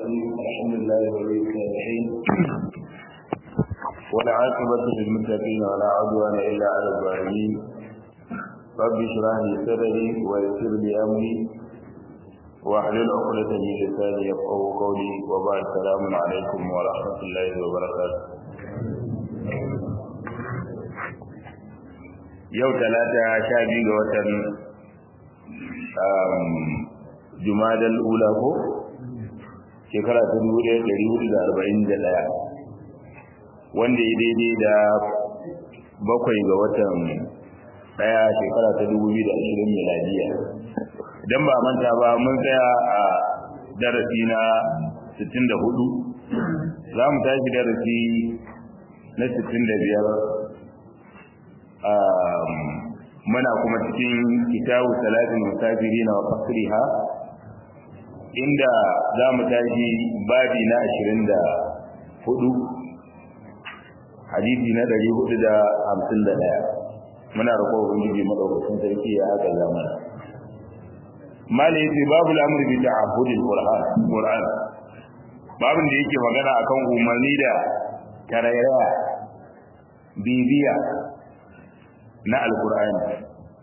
الرحيم الحمد لله ولي الصالحين والعاقبة للمتقين ولا عدوان إلا على الظالمين رب اشرح لي صدري ويسر لي أمري واحلل عقدة من لساني يفقه قولي وبعد السلام عليكم ورحمة الله وبركاته yau talata sha biyu ga watan jumadal ula ko shekara ta dubu ɗaya ɗari hudu da arba'in da ɗaya wanda ya daidai da bakwai ga watan ɗaya shekara ta dubu biyu da ashirin miladiya idan ba manta ba mun tsaya a darasi na sittin da hudu za mu tashi darasi na sittin da biyar muna kuma cikin kitabu salatin musafiri na fasriha inda za mu tashi babi na ashirin da hudu hadisi na ɗari hudu da hamsin da ɗaya muna roƙo ubangiji maɗaukacin sarki ya haka zamana mala yace babu al'amri bi ta'abbudil qur'an qur'an babin da yake magana akan umarni da tarairaya bibiya na alkur'ani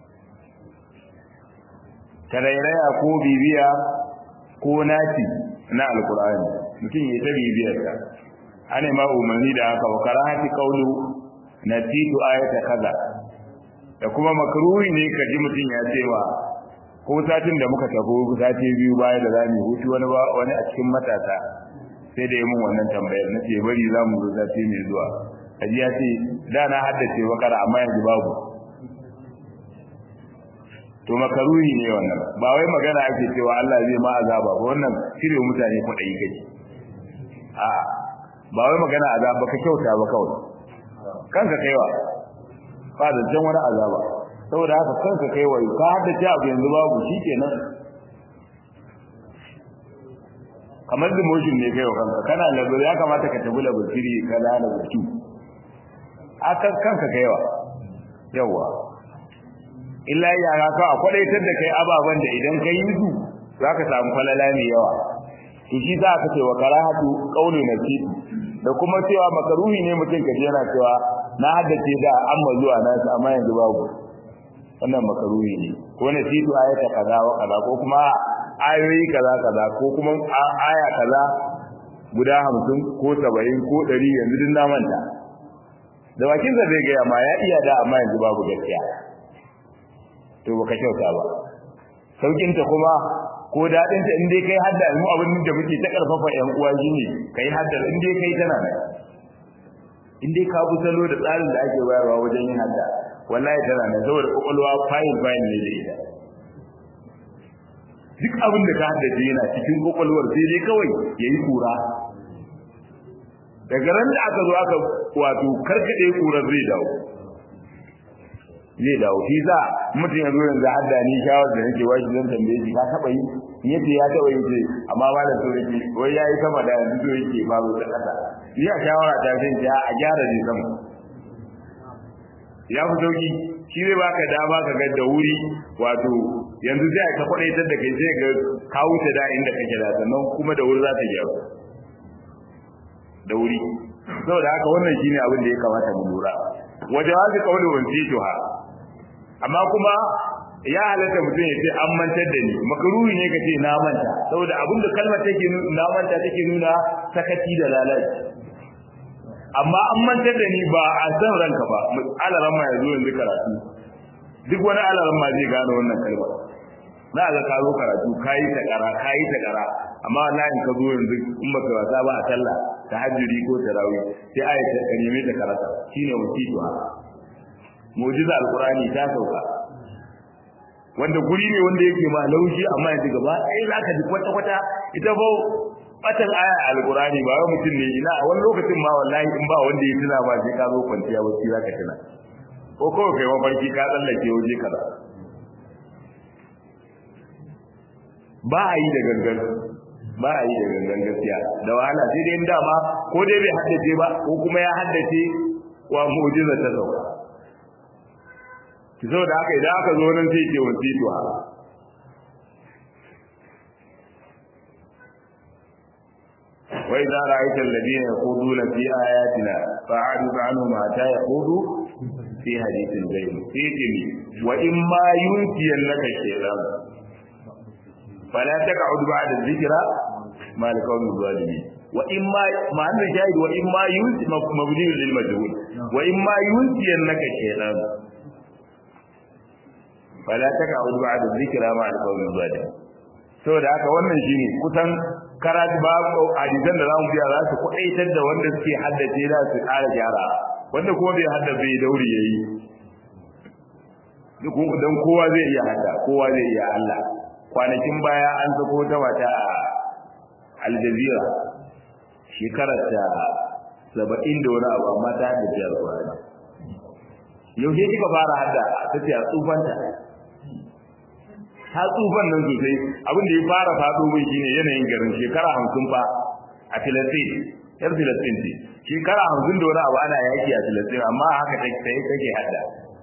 tarairaya ko bibiya ko naci na alkur'ani mutum ya ta bibiyarsa ana ma umarni da haka wa karahati qawlu nasitu ayata kaza da kuma makruhi ne ka ji mutum ya ce wa ko satin da muka tafi sati biyu baya da zamu hutu wani wani a cikin matasa sai da yi mun wannan tambayar na ce bari za mu zo sati mai zuwa kaji ya ce da na haddace bakara amma yanzu babu to makaruhi ne wannan ba wai magana ake cewa Allah zai ma azaba ba wannan shirye mutane kuɗi kake a ba wai magana azaba ka kyauta ba kawai kanka kaiwa ba da jan wani azaba saboda haka kanka kaiwa ka haddace abu yanzu babu shikenan kamar demotion ne kai wa kanka kana labar ya kamata ka tafi labar shiri kaza da wuce akan kanka kaiwa yawa illa yara ka a kwadaitar da kai ababan da idan kai yi su zaka samu falala mai yawa to shi za ka ce wa karahatu qauli nasibi da kuma cewa makaruhi ne mutum kaje yana cewa na haddace da amma zuwa na su amma yanzu babu wannan makaruhi ne ko nasibu ayata kaza wa kaza ko kuma ayoyi kaza kaza ko kuma aya kaza guda 50 ko 70 ko 100 yanzu din na manta da bakin sa zai gaya ma ya iya da amma yanzu babu gaskiya to baka kyauta ba saukin ta kuma ko dadin ta in dai kai hadda mu abin da muke ta karfafa yan uwa shine kai hadda in dai kai tana nan in dai ka bi salo da tsarin da ake bayarwa wajen yin hadda wallahi tana nan saboda kokolwa fine fine ne da ita duk abin da ka haddace yana cikin kokolwar sai dai kawai yayi kura daga ran da aka zo aka wato karkade kurar zai dawo zai dawo shi za mutum ya zo yanzu hadda ni shawar da nake washi zan tambaye shi ka taba yi yace ya taba yi ce amma ba da so yake wai yayi sama da yanzu so yake ba zo ta kasa ni a shawara ta sai ya a gyara ne sama ya fi sauki shi zai baka dama ka ga da wuri wato yanzu sai ka kwadaitar da kai sai ga ka wuce da inda kake da sannan kuma da wuri za ta gyaru da wuri saboda haka wannan shine abin da ya kamata mu lura wajawazi qawli wansituha amma kuma ya halatta mutum ya ce an mantar da ni makaruhi ne kace na manta saboda abin da kalmar take na manta take nuna sakaci da lalaci amma an mantar da ni ba a san ranka ba alaran ma yazo yanzu karatu duk wani alaran ma zai gane wannan kalmar za ga ka zo karatu kayi ta kara kayi ta kara amma wallahi ka zo yanzu in baka wasa ba a sallah tahajjudi ko tarawih sai ayata ka neme ta karata shine wasitu mu'jiza alqur'ani ta sauka wanda guri ne wanda yake ma laushi amma yanzu gaba ɗaya zaka ji kwata kwata ita ba batan aya alqur'ani ba wai mutum ne ina a wani lokacin ma wallahi in ba wanda ya tuna ba sai ka zo kwanciya wacce zaka tuna ko kawai kai mafarki ka tsallake waje kaza ba a yi da gangan ba a yi da gangan gaskiya da wahala sai dai dama ko dai bai haddace ba ko kuma ya haddace wa mu'jiza ta sauka ki saboda haka idan aka zo nan sai ke wanci to wa idza ra'aita alladhina yaquduna fi ayatina fa'rid anhum hatta yaqudu fi hadithin ghayr fihi wa imma yunsiyannaka shaytan fala taq'ud ba'da dhikra ma al-qawmi zalimin wa imma ma'an shahid wa imma yunsi mabni lil majhul wa imma yunsiyannaka shaytan fala taq'ud ba'da dhikra ma al-qawmi zalimin saboda haka wannan shine kusan karatu ba hadisan da zamu biya za su kuɗaitar da wanda suke haddace da su ƙara gyara wanda kuma bai haddace bai dauri yayi duk dan kowa zai iya hadda kowa zai iya Allah kwanakin baya an sako ta wata a Al Jazeera shekarar ta 70 da wani abu amma ta haddace Al-Qur'ani yaushe kika fara hadda ta ce a tsufanta ta tsufan nan sosai abin da ya fara faɗo mai shine yanayin garin shekara hamsin fa a filistin yar filistin ce shekara hamsin da wani abu ana yaki a filistin amma haka ta sai take hada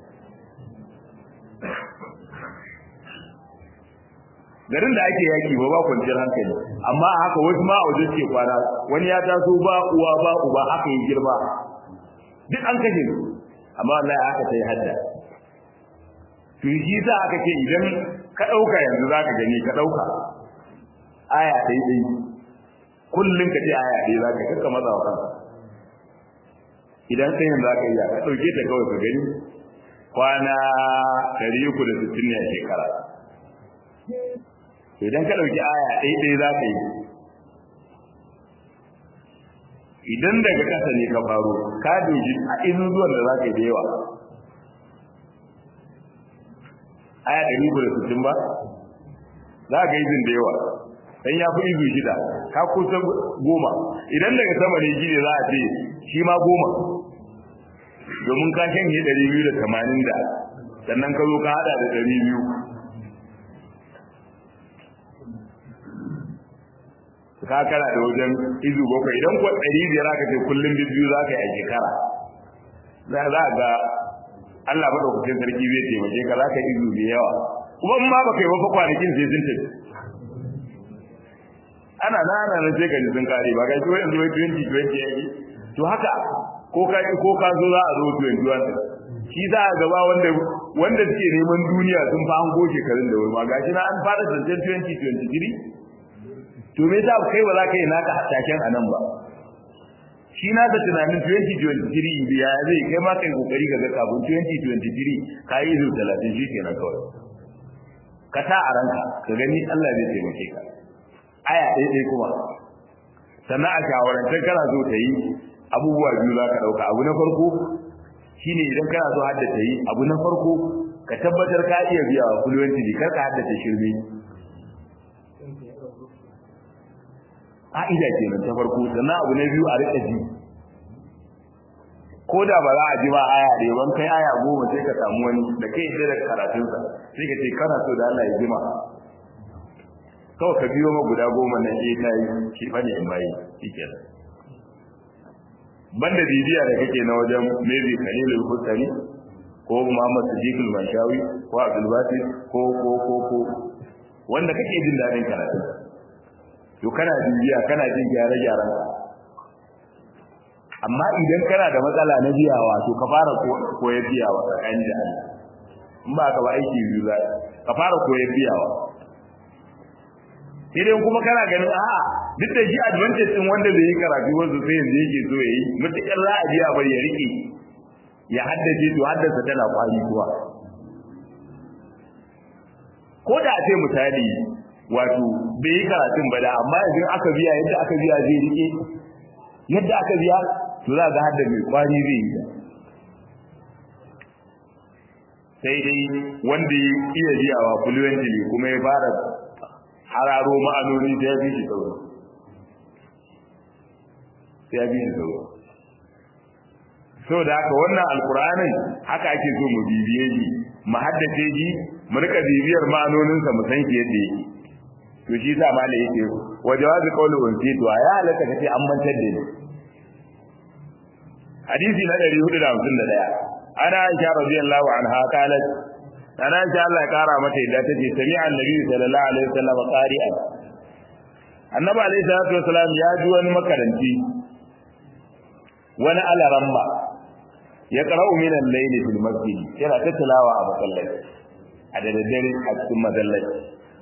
garin da ake yaki ba ba kwanciyar hankali amma haka wasu ma a waje suke kwana wani ya taso ba uwa ba uba haka ya girma duk an kashe su amma wallahi haka ta yi hadda to shi za aka ce idan ka ɗauka yanzu za ka gani ka ɗauka aya ɗaiɗai kullum ka ce aya ɗaya za ka kakka matsa wa kanka idan sai yanzu za ka iya ka ɗauke ta kawai ka gani kwana ɗari uku da sittin ne a shekara idan ka ɗauki aya ɗaiɗai za ka yi idan daga ƙasa ne ka faro ka doji a izin zuwan da za ka yi da yawa aya ɗari uku da sittin ba za ka yi zin da yawa dan ya fi izu shida ka kusa goma idan daga sama ne shi ne za a ce shi ma goma domin ka shanye ɗari biyu da tamanin da sannan ka zo ka haɗa da ɗari biyu ka kana da wajen izu bakwai idan kuwa ɗari biyar aka ce kullum biyu za ka yi a shekara za ga Allah madaukakin sarki zai taimake ka za ka izu da yawa kuma in ma baka yi wafa kwanakin sai sun tafi ana na ana na sai ka ji sun kare ba ga shi yanzu wai 2020 yake to haka ko ka ko ka zo za a zo 21 shi za a gaba wanda wanda suke neman duniya sun fa hango shekarun da wuri ma gashi na an fara zancen 2023 to me yasa kai ba za ka yi naka hasashen a nan ba shi na da tunanin 2023 ya zai kai ma kai kokari ga kafin 2023 ka yi zuwa 30 shi kenan kawai ka ta a ranka ka gani Allah zai taimake ka aya ɗaya ɗaya kuma sannan a shawarantar kana so ta yi abubuwa biyu za ka ɗauka abu na farko shine idan kana so haddace yi abu na farko ka tabbatar ka iya biya wa fluently kar ka haddace shirme a'ida kenan ta farko sannan abu na biyu a rika ji ko da ba za a ji ba aya da yawan kai aya goma sai ka samu wani da kai sai da karatunsa sai ka ce kana so da Allah ya jima kawai ka biyo ma guda goma na eh ta yi shi fa ne in bayi shikenan banda bibiya da kake na wajen maybe Khalilul Husari ko Muhammad Sadiqul Manshawi ko Abdul Basit ko ko ko ko wanda kake jin dadin karatu to kana bibiya kana jin gyare gyaran amma idan kana da matsala na biyawa to ka fara koyar biyawa tsakanin da Allah in ba ka ba aiki biyu za ka fara koyar biyawa idan kuma kana ganin a'a duk da shi advantage din wanda bai yi karatu wanda sai yanzu yake so yayi mutakar za a biya bai ya rike ya haddace to haddasa tana kwari kuwa ko da ce misali wato bai yi karatun ba da amma idan aka biya yadda aka biya zai rike yadda aka biya to za ga hadda mai kwari zai yi sai dai wanda ya iya biyawa fluently kuma ya fara hararo ma'anoni da ya fi shi sauro sai ya fi shi sauro so da haka wannan alkur'anin haka ake so mu bibiye shi mu haddace shi mu rika bibiyar ma'anoninsa mu san shi yadda yake to shi sa ma da yake wa jawazi qawli unsi to ya halaka kace an mantar da ni hadisi na 451 ana aisha radiyallahu anha qalat ana aisha Allah ya kara mata yadda tace sami annabi sallallahu alaihi wasallam qari'an annabi alaihi salatu wasalam ya ji wani makaranci wani alaramma ya qara'u min al-layli fil masjid yana ta tilawa a masallaci a da daddare a cikin masallaci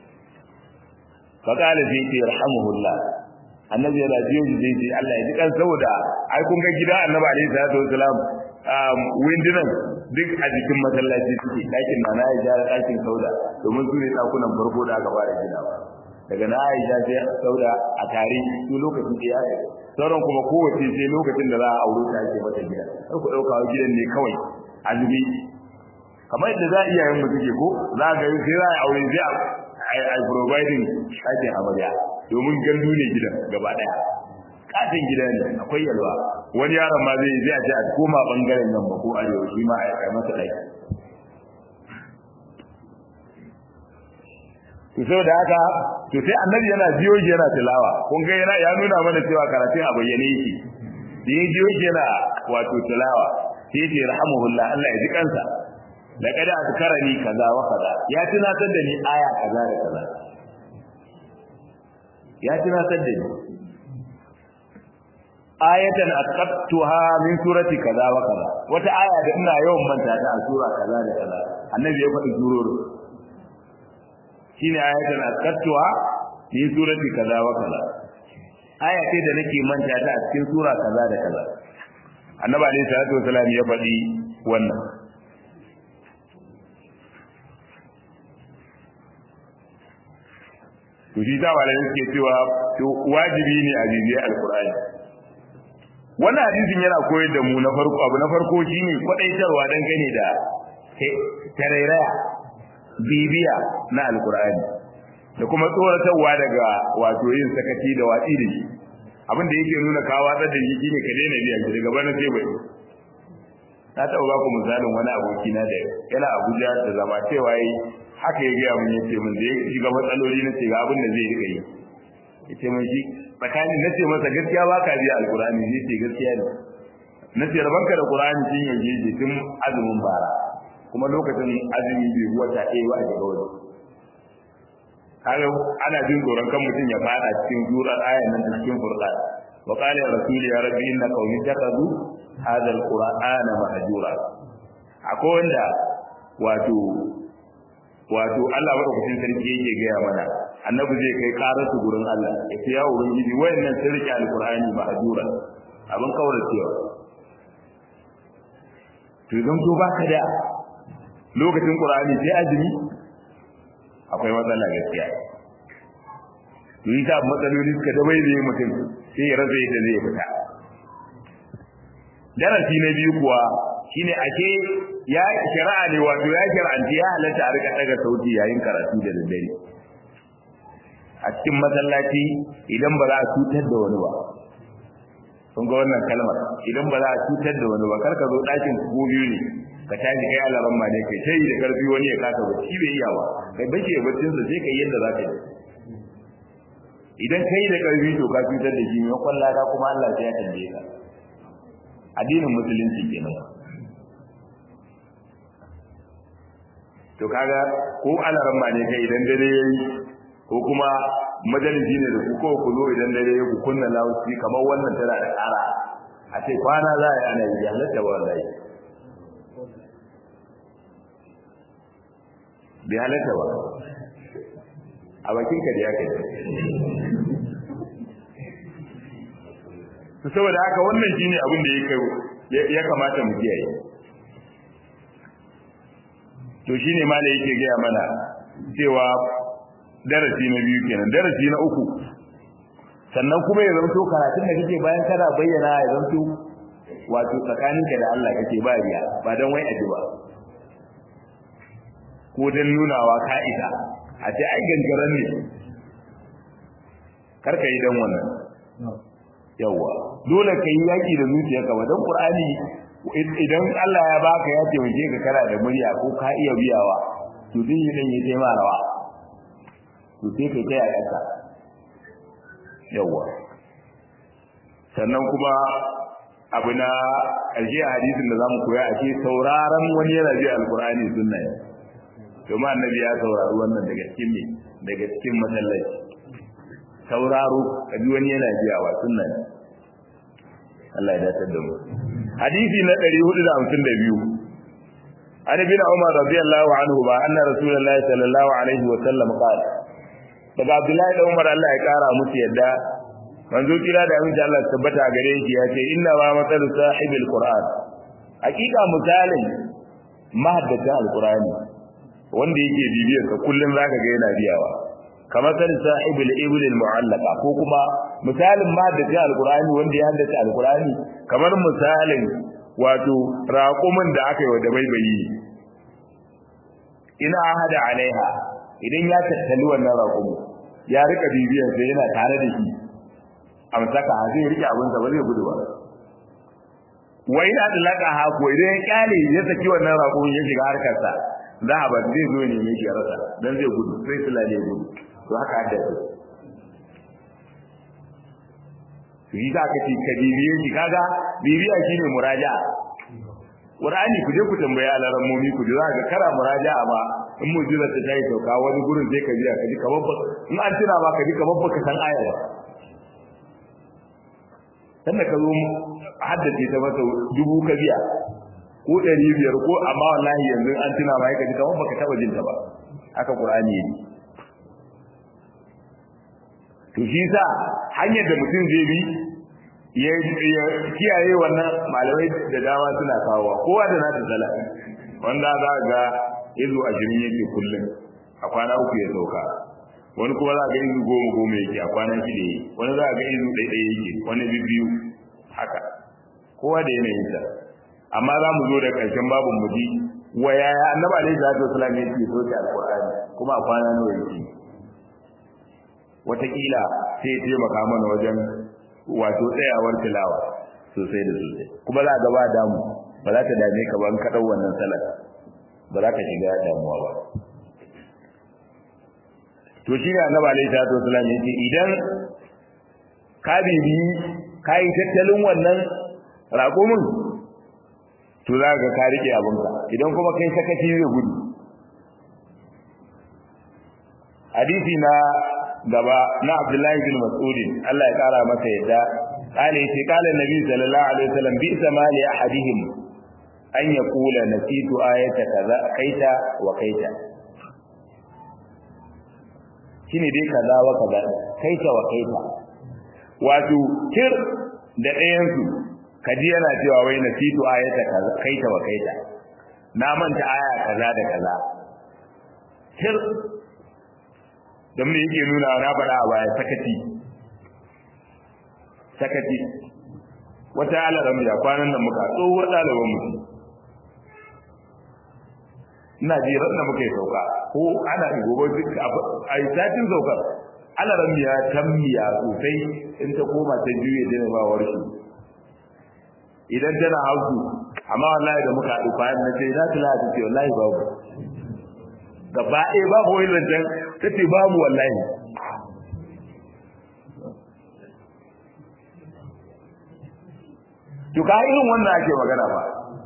fa qala fi yarhamuhullah annabi yana jiyo shi zai ce Allah ya ji kan saboda ai kun ga gida annabi alaihi salatu wasalam windunan duk a jikin masallaci suke ɗakin na na ya ɗakin sauda domin su ne ɗakunan farko da aka fara ginawa daga na aisha sai sauda a tare su lokacin da ya sauran kuma kowace sai lokacin da za a aure ta ake mata gida har ku ɗauka wa gidan ne kawai azumi kamar yadda za a iya yin mutu ke ko za a gari sai za a aure sai a providing ɗakin amarya domin gandu ne gidan gaba ɗaya katin gida ne akwai yalwa wani yaron ma zai zai a ce a koma bangaren nan ba ko arewa shi ma a yi masa ɗaki to sai da haka to sai annabi yana jiyo shi yana tilawa kun ga yana ya nuna mana cewa karatun a bayyane yake da ya jiyo shi yana wato tilawa sai ce rahmuhullah Allah ya ji kansa laqad azkarani kaza wa kaza ya tunatar da ni aya kaza da kaza ya tunatar da ni ayatan aqattuha min surati kaza wa kaza wata aya da ina yawan manta ta a sura kaza da kaza annabi ya faɗi surori shine ayatan aqattuha min surati kaza wa kaza aya ce da nake manta ta a cikin sura kaza da kaza annabi alayhi salatu wasalam ya faɗi wannan to shi ta malamai suke cewa to wajibi ne a bibiyar alqur'ani wannan hadisin yana koyar da mu na farko abu na farko shine kwadaitarwa dan gane da tarairaya bibiya na alqur'ani da kuma tsoratarwa daga wato yin sakaci da watsi da shi abin da yake nuna ka watsar da shi shine ka daina biya shi daga bana sai bai na taɓa ba ku misalin wani aboki na da yana Abuja da zama cewa yi haka ya gaya mun yace mun da ya shiga matsaloli na ce ga abin da zai rika yi yace mun shi tsakani na ce masa gaskiya ba ka biya alkurani ne ce gaskiya ne na ce rabanka da qur'ani tun yaje je tun azumin bara kuma lokacin azumi bai wata ɗaya ba a shiga wani kaga ana jin tsoron kan mutum ya fada cikin jurar ayan nan da cikin qur'ani wa qala ya rasuli ya rabbi inna qawmi taqadu hadha alqur'ana mahjura akwai wanda wato wato Allah madaukakin sarki yake gaya mana annabi zai kai karar su gurin Allah ya ce ya ubangiji wayannan sun rike alqur'ani mahjura abin kauracewa to idan to baka da lokacin qur'ani sai azumi akwai matsala gaskiya to yi ta matsaloli suka da bai zai mutum sai ya rasa yadda zai fita darasi na biyu kuwa shine ake ya shari'a ne wato ya shar'anci ya halatta a rika daga sauti yayin karatu da daddare a cikin masallaci idan ba za a cutar da wani ba kun ga wannan kalmar idan ba za a cutar da wani ba kar ka zo ɗakin ko biyu ne ka tashi kai alaran ma ne kai sai da karfi wani ya kasa ba shi bai iya ba kai bace ya baccin sa sai kai yadda za ka yi idan kai da karfi to ka cutar da shi ne kwalla ka kuma Allah sai ya tambaye ka addinin musulunci kenan to kaga ko alaran ma ne kai idan dare yayi ko kuma majalisi ne da ku ko ku zo idan dare ku kunna lawuci kamar wannan tana da ƙara a ce kwana za a yi ana yi halatta ba wallahi bai halatta ba a bakinka da ya kai su saboda haka wannan shine abin da ya kamata mu kiyaye to shine ma da yake gaya mana cewa darasi na biyu kenan darasi na uku sannan kuma ya zanto karatun da kake bayan kana bayyana ya zanto wato tsakaninka da Allah kake ba riya ba dan wai aji ba ko dan nunawa ka isa a ce ai gangaran ne karka yi dan wannan yawa dole ka yi yaki da zuciyarka ba dan qur'ani idan Allah ya baka ya taimake ka kana da murya ko ka iya biyawa to din yi dan yi taima rawa to sai kai kai a kasa yawa sannan kuma abu na ƙarshe a hadisin da zamu koya a ce sauraron wani yana ji alqur'ani sunna ne domin annabi ya saurari wannan daga cikin me daga cikin masallaci sauraro ka ji wani yana biyawa sunna ne Allah ya dace da mu hadisi na 452 عن ابن عمر رضي الله عنهما أن رسول الله صلى الله عليه وسلم قال daga Abdullahi da Umar Allah ya kara musu yadda manzo kira da aminci Allah tabbata gare shi ya ce inna ma matsalu sahibil qur'an hakika misalin mahaddata alqur'ani wanda yake bibiyar ka kullun zaka ga yana biyawa kamar san sahibul ibil mu'allaqa ko kuma misalin mahaddata alqur'ani wanda ya haddace alqur'ani kamar misalin wato raƙumin da aka yi wa dabaibayi ina hada alaiha idan ya tattali wannan raƙumin ya rika bibiyar sai yana tare da shi amsaka zai rike abin sa ba zai gudu ba wa ina da laka ha ko idan ya kyale ya saki wannan raƙumin ya shiga harkar sa za a ba zai zo ne mai rasa dan zai gudu sai sulale gudu to haka haddace shi za ka ce ka bibiye shi kaga bibiya shine muraja Qur'ani ku je ku tambaya alaran mumi ku ji za ka kara muraja ba in mujiza ta tayi sauka wani gurin sai ka biya ka ji kamar ba in an tuna ba ka ji kamar ba ka san aya ba sannan ka zo haddace ta masa dubu ka biya ko ɗari biyar ko amma wallahi yanzu an tuna ba ka ji kamar ba ka taɓa jin ta ba haka Qur'ani yake to shi sa hanyar da mutum zai bi ya kiyaye wannan malamai da dama suna kawowa kowa da nata tsala wanda za ga izu ashirin yake kullum a kwana uku ya sauka wani kuma za ga izu goma goma yake a kwana shida yake wani za ga izu ɗaiɗaya yake wani biyu haka kowa da yanayin sa amma za mu zo da ƙarshen babin mu ji wa yaya annabi alaihi salatu wasallam yake soke alqur'ani kuma a kwana nawa yake watakila sai ya taimaka mana wajen wato tsayawar tilawa sosai da sosai kuma za ga ba damu ba za ta dame ka ba in ka dau wannan salat ba za ka shiga damuwa ba to shi ne annabi alaihi salatu wasallam yace idan ka bibi ka yi tattalin wannan raƙumin to za ka ka rike abinka idan kuma kai sakaci zai gudu hadisi na gaba na Abdullahi bin Mas'ud Allah ya kara masa yadda kale yace kale Nabi sallallahu alaihi wasallam bi samali ahadihim an yaqula nasitu ayata kaza kaita wa kaita shine dai kaza wa kaza kaita wa kaita wato kir da ɗayan su kaji yana cewa wai nasitu ayata kaza kaita wa kaita na manta aya kaza da kaza kir don me yake nuna na faɗa a baya sakati sakati wata alaram ya kwanan nan muka tsohuwar ɗaliban mu ina ji ran da muka yi sauka ko ana gobe duk a yi satin saukar alaram ya tammiya sosai in ta koma ta juye da ba warshi idan tana hausu amma wallahi da muka haɗu kwanan na ce za ta lati ce wallahi babu gaba ɗaya babu wani zancen ta ce babu wallahi to ka irin wannan ake magana ba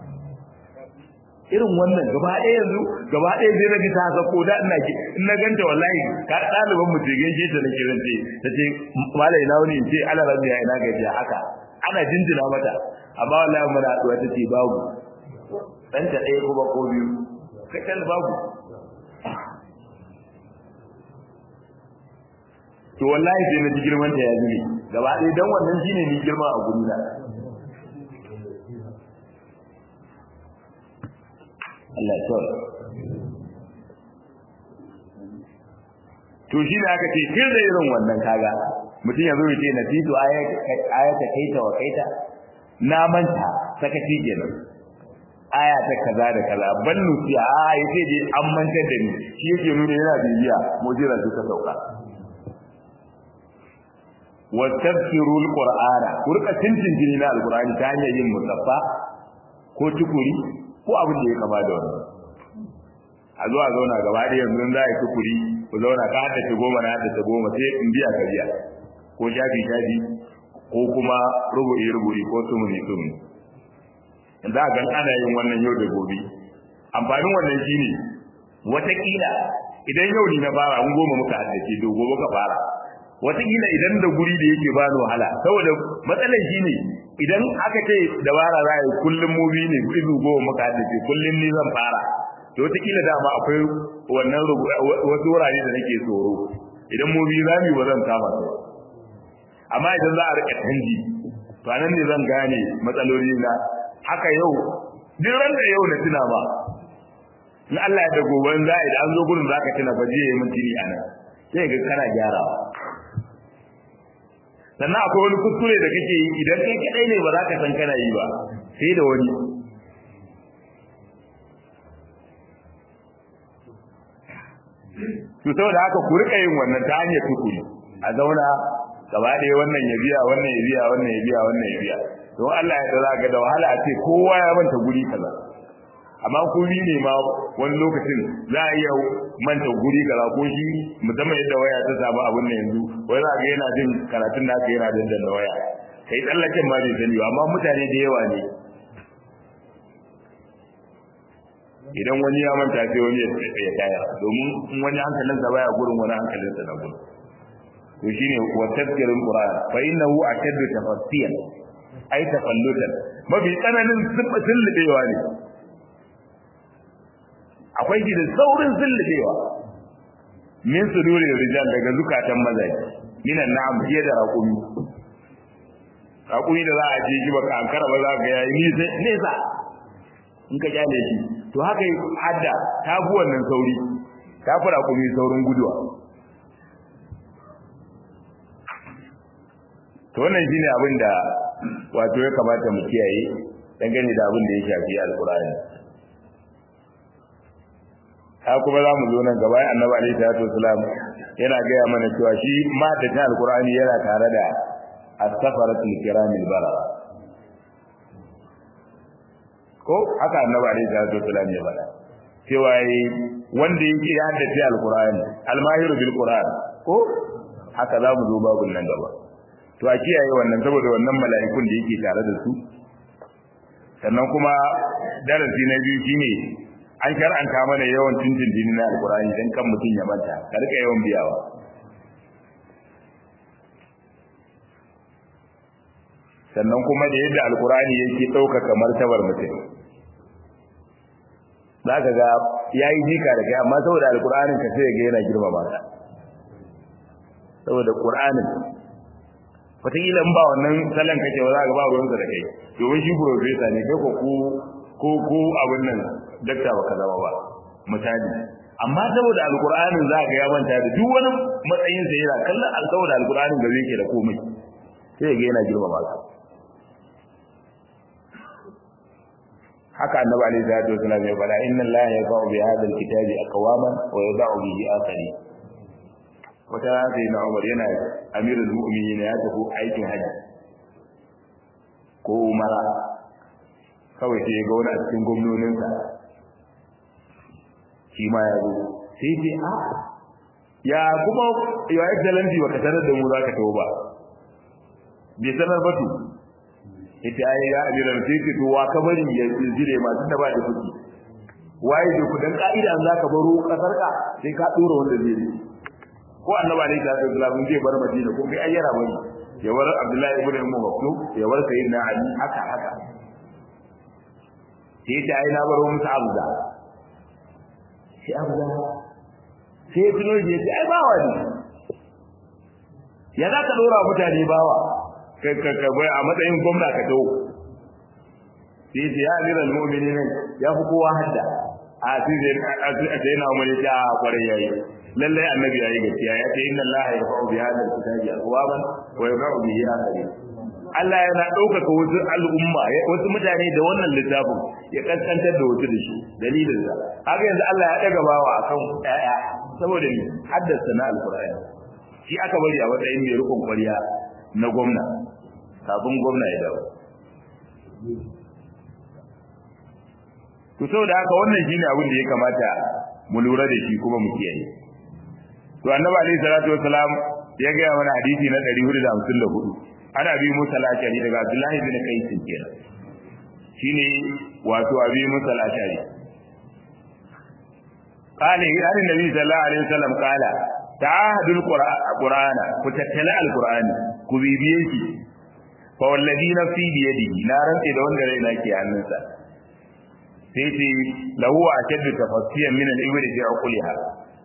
irin wannan gaba ɗaya yanzu gaba ɗaya zai na ji ta sako da ina ki in na ganta wallahi ka ɗaliban mu ce gaishe ta na kiran ce ta ce malai na wani ce ana rabbi ya ina gajiya haka ana jinjina mata amma wallahi muna haɗuwa ta ce babu ɗanta ɗaya kuma ko biyu kacal babu to wallahi sai na ji girman ta ya zube gaba ɗaya dan wannan shine ni girma a guri na Allah ya to shi ne aka ce kin da irin wannan kaga mutum ya zo ya ce nasitu ayata kaita wa kaita na manta sakaci kenan aya ta kaza da kaza ban nufi a yace dai an mantar da ni shi yake nuna yana bibiya mujira ta sauka wa tafsiru alqur'ana kurka tintin jini na alqur'ani ta hanyar yin musaffa ko tukuri ko abin da ya kama da wannan a zuwa zauna gaba da yanzu za a yi tukuri ku zauna ka haddace goma na haddace goma sai in biya ka biya ko shafi shafi ko kuma rubu'i rubu'i ko sumuni sumuni za a gan ana yin wannan yau da gobe amfanin wannan shine watakila idan yau ni na fara an goma muka haddace to gobe ka fara wataƙila idan da guri da yake bani wahala saboda matsalar shi ne idan aka ce dabara za a yi kullum mu biyu ne izu goma muka haddace kullum ni zan fara to wataƙila dama akwai wannan wasu wurare da nake tsoro idan mu biyu za mu yi ba zan kama su amma idan za a riƙa canji to anan ne zan gane matsaloli na haka yau duk ran da yau na tuna ba in Allah ya da gobe za a yi da an zo gurin za ka tuna ba je yi mintini a nan sai ga kana gyarawa sannan akwai wani kuskure da kake yi idan kai kadai ne ba za ka san kana yi ba sai da wani to saboda haka ku rika yin wannan ta hanyar tukuri a zauna gaba ɗaya wannan ya biya wannan ya biya wannan ya biya wannan ya biya don Allah ya za ga da wahala a ce kowa ya manta guri kaza amma ku bi ne ma wani lokacin za a iya manta guri kaza ko shi musamman yadda waya ta samu abin nan yanzu wai za ga yana jin karatun da aka yana dandan waya kai tsallaken ma bai sani ba amma mutane da yawa ne idan wani ya manta sai wani ya taya domin in wani hankalinsa baya gurin wani hankalinsa na gurin to shine wa tadhkirul qur'an fa innahu ashaddu tafassiyan ay tafallutan mafi tsananin zullubewa ne akwai shi da saurin zullubewa min suduri rijal daga zukatan mazaji minan na'am fiye da raƙumi raƙumi da za a je shi baka ankara ba za ka yayi nesa in ka kyale shi to haka hadda ta fi wannan sauri ta fi raƙumi saurin guduwa to wannan shine abin da wato ya kamata mu kiyaye dangane da abin da ya shafi alkur'ani ha kuma za mu zo nan gaba annabi alaihi salatu wasalam yana gaya mana cewa shi ma da ta alkur'ani yana tare da as-safaratul kiramil barara ko haka annabi alaihi salatu wasalam ya faɗa cewa wanda yake ya haddace alkur'ani almahiru bil qur'an ko haka za mu zo babun nan gaba to a kiyaye wannan saboda wannan mala'ikun da yake tare da su sannan kuma darasi na biyu shine an shar'anta mana yawan tuntuntuni na alkur'ani dan kan mutum ya manta ka rika yawan biyawa sannan kuma da yadda alkur'ani yake ɗaukaka martabar mutum za ka ga ya yi jika da kai amma saboda alkur'anin ka sai ga yana girmama ka saboda ƙur'anin wataƙila in ba wannan salon kake ba za ka ba ruwansa da kai domin shi profesa ne kai ko ko ko abin nan dakta ba ka zama ba misali amma saboda alkur'anin za ka ya manta da duk wani matsayin sa yana kallon saboda alkur'anin da zai ke da komai sai ga yana girmama ka haka annabi alaihi salatu wasallam ya fara inna allaha yaqa'u bi hadha alkitabi aqwaman wa yada'u bihi akharin wata sai na Umar yana amirul mu'minin ya tafi aikin haji ko umara kawai sai ga wani a cikin gwamnoninsa shi ma ya zo sai ce a ya kuma ya excellency baka sanar da mu zaka tawo ba bai sanar ba to ita ai ya amiran sai ce to wa ka bari ya jire masu da ba da kuɗi waye da kudan ka'ida an zaka baro kasar ka sai ka dora wanda zai yi ko annaba ne da Abdullahi zai bar Madina ko kai ayyara bane ya bar Abdullahi ibn Ummu Maktum ya bar Sayyidina Ali haka haka sai ta ai na baro musu Abda sai Abda sai tuno je sai ai bawa ne ya za ka dora mutane bawa ka ka ka bai a matsayin gwamna ka dawo sai ya amiral mu'minin ya fi kowa hadda a sai sai na umar ya kwarai yayi lallai annabi yayi gaskiya ya ce inna allaha yarfa'u bi hadha alkitabi aqwaman wa yarfa'u bihi akharin Allah yana ɗaukaka wasu al'umma wasu mutane da wannan littafin ya kaskantar da wasu da shi dalilin sa haka yanzu Allah ya daga bawa akan ƴaƴa saboda ni haddasa na alqur'ani shi aka bari a matsayin mai rukun kwariya na gwamna kafin gwamna ya dawo to saboda haka wannan shine abin da ya kamata mu lura da shi kuma mu kiyaye to annabi alayhi salatu wassalam ya ga mana hadisi na 454 ana bi musa al-ashari daga abdullahi bin qais kenan shine wato abi musa al-ashari qala ya annabi sallallahu alaihi wasallam qala ta'ahadul qur'ana ku tattala alqur'ani ku bibiye shi fa wallazi nafsi bi yadihi na rantsi da wanda raina ke hannunsa sai ce lahu ashaddu tafassiyan min al-ibri fi uquliha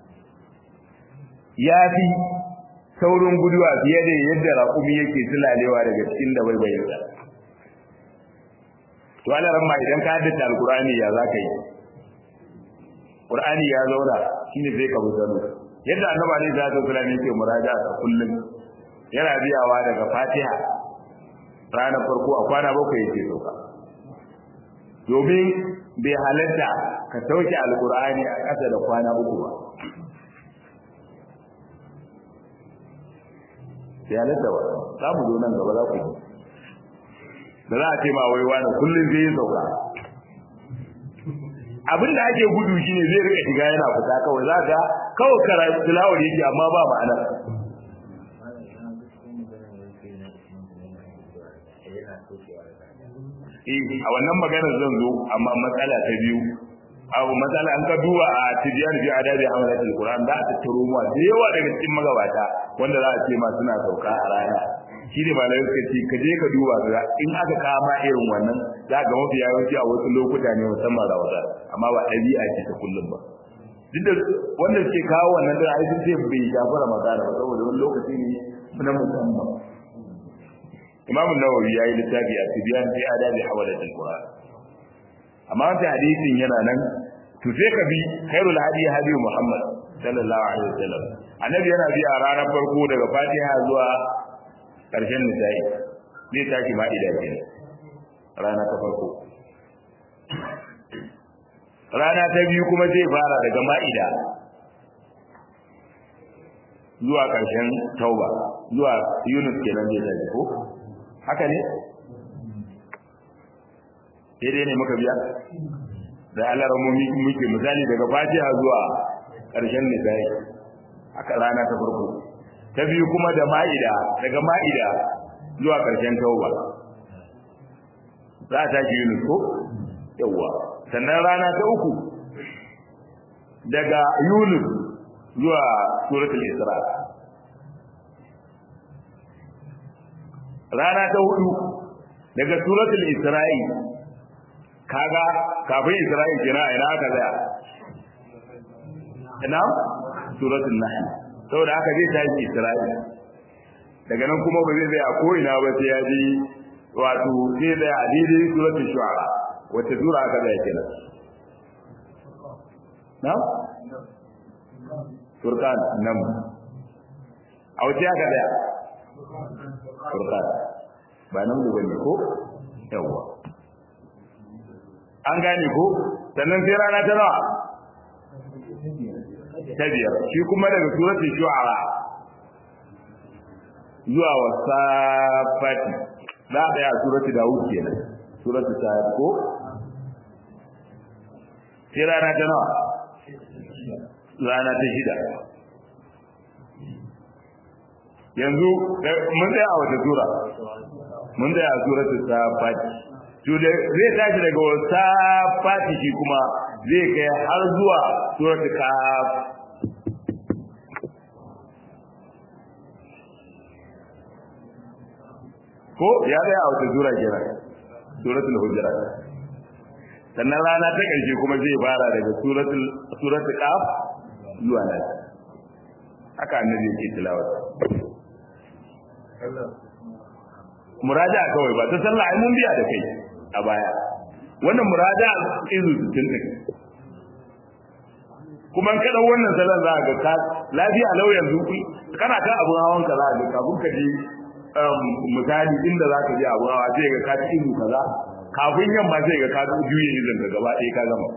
ya fi saurin guduwa fiye da yadda raƙumi yake sulalewa daga cikin da baibayinsa to ana ramma idan ka haddace alqur'ani ya zaka yi qur'ani ya zauna shine sai ka buzano yadda annabi alaihi salatu wasallam yake muraja ta kullum yana biyawa daga fatiha ranar farko a kwana bakwai yake sauka domin bai halatta ka sauke alqur'ani a ƙasa da kwana uku ba bai halatta ba za mu zo nan gaba za ku yi da za a ce ma wai wani kullum zai yi sauka abin da ake gudu shine zai rika shiga yana fita kawai za ka kawai karatu tilawar yake amma ba ma'ana eh a wannan maganar zan zo amma matsala ta biyu abu matsala an ka duba a tibiyar bi adabi hamlatul qur'an da ta taro mu da yawa daga cikin magabata wanda za a ce ma suna sauka a rana shi ne malamai suka ce ka je ka duba ga in aka kama irin wannan za ga mafi yawanci a wasu lokuta ne musamman rawata amma ba ɗabi'a ce ta kullum ba duk da wanda suke kawo wannan da ai sun ce bai shafi ramadana ba saboda wani lokaci ne na musamman imamu nawawi ya yi littafi a tibiyan fi adabi hawalatul qur'an amma wata hadisin yana nan to sai ka bi khairul hadi hadi muhammad sallallahu alaihi wasallam annabi yana bi a ranar farko daga fatiha zuwa ƙarshen nisa'i zai tashi ma'ida ke rana ta farko rana ta biyu kuma zai fara daga ma'ida zuwa ƙarshen tauba zuwa yunus kenan zai tashi ko haka ne daidai ne muka biya da alarmomi muke misali daga fatiha zuwa ƙarshen nisa'i haka rana ta farko ta biyu kuma da ma'ida daga ma'ida zuwa ƙarshen tauba za a tashi yunus ko yawwa sannan rana ta uku daga yunus zuwa suratul isra rana ta hudu daga suratul isra'i kaga kafin isra'i kira ina aka tsaya ina suratul nahl saboda haka zai tashi Isra'ila daga nan kuma ba zai zai a ko'ina ba sai ya ji wato sai zai a daidai suratul shu'ara wacce sura aka zai kenan na furqan nan a wace aka zai furqan ba nan da bane ko yawa an gane ko sannan sai rana ta nawa ta biyar shi kuma daga suratul shu'ara zuwa wasafati za a daya suratul daud kenan suratul sa'ad ko sai rana ta nawa rana ta shida yanzu mun tsaya a wata sura mun tsaya a suratul safati to da zai tashi daga wasafati shi kuma zai kai har zuwa suratul kaf ko ya tsaya a wata sura kenan suratul hujurat sannan rana ta ƙarshe kuma zai fara daga suratul suratul qaf zuwa nan haka annabi yake tilawa muraja kawai ba ta sallah ai mun biya da kai a baya wannan muraja izu tun din kuma kada wannan salon za ga ka lafiya lau yanzu kana kan abun hawan ka za ga kafin ka je misali inda za ka je abun hawa sai ga ka ci izu kaza kafin yamma sai ga ka juye izin ka gaba ɗaya ka gama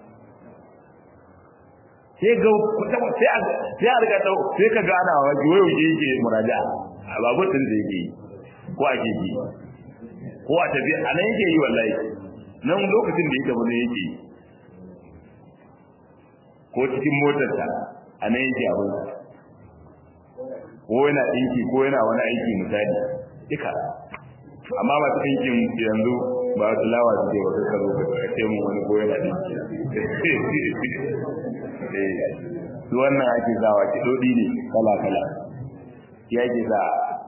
sai ga sai a sai a riga dau sai ka ga ana wa wayo yake muraja a babu din da yake ko a keji ko a tafi a nan yake yi wallahi nan lokacin da yake bane yake ko cikin motarsa a nan yake abin ko yana ɗinki ko yana wani aiki misali duka amma masu ɗinkin yanzu ba su lawa su ce ba su karo ka ce mun wani ko yana ɗinki su wannan ake sawa ki dodi ne kala kala ya ke sa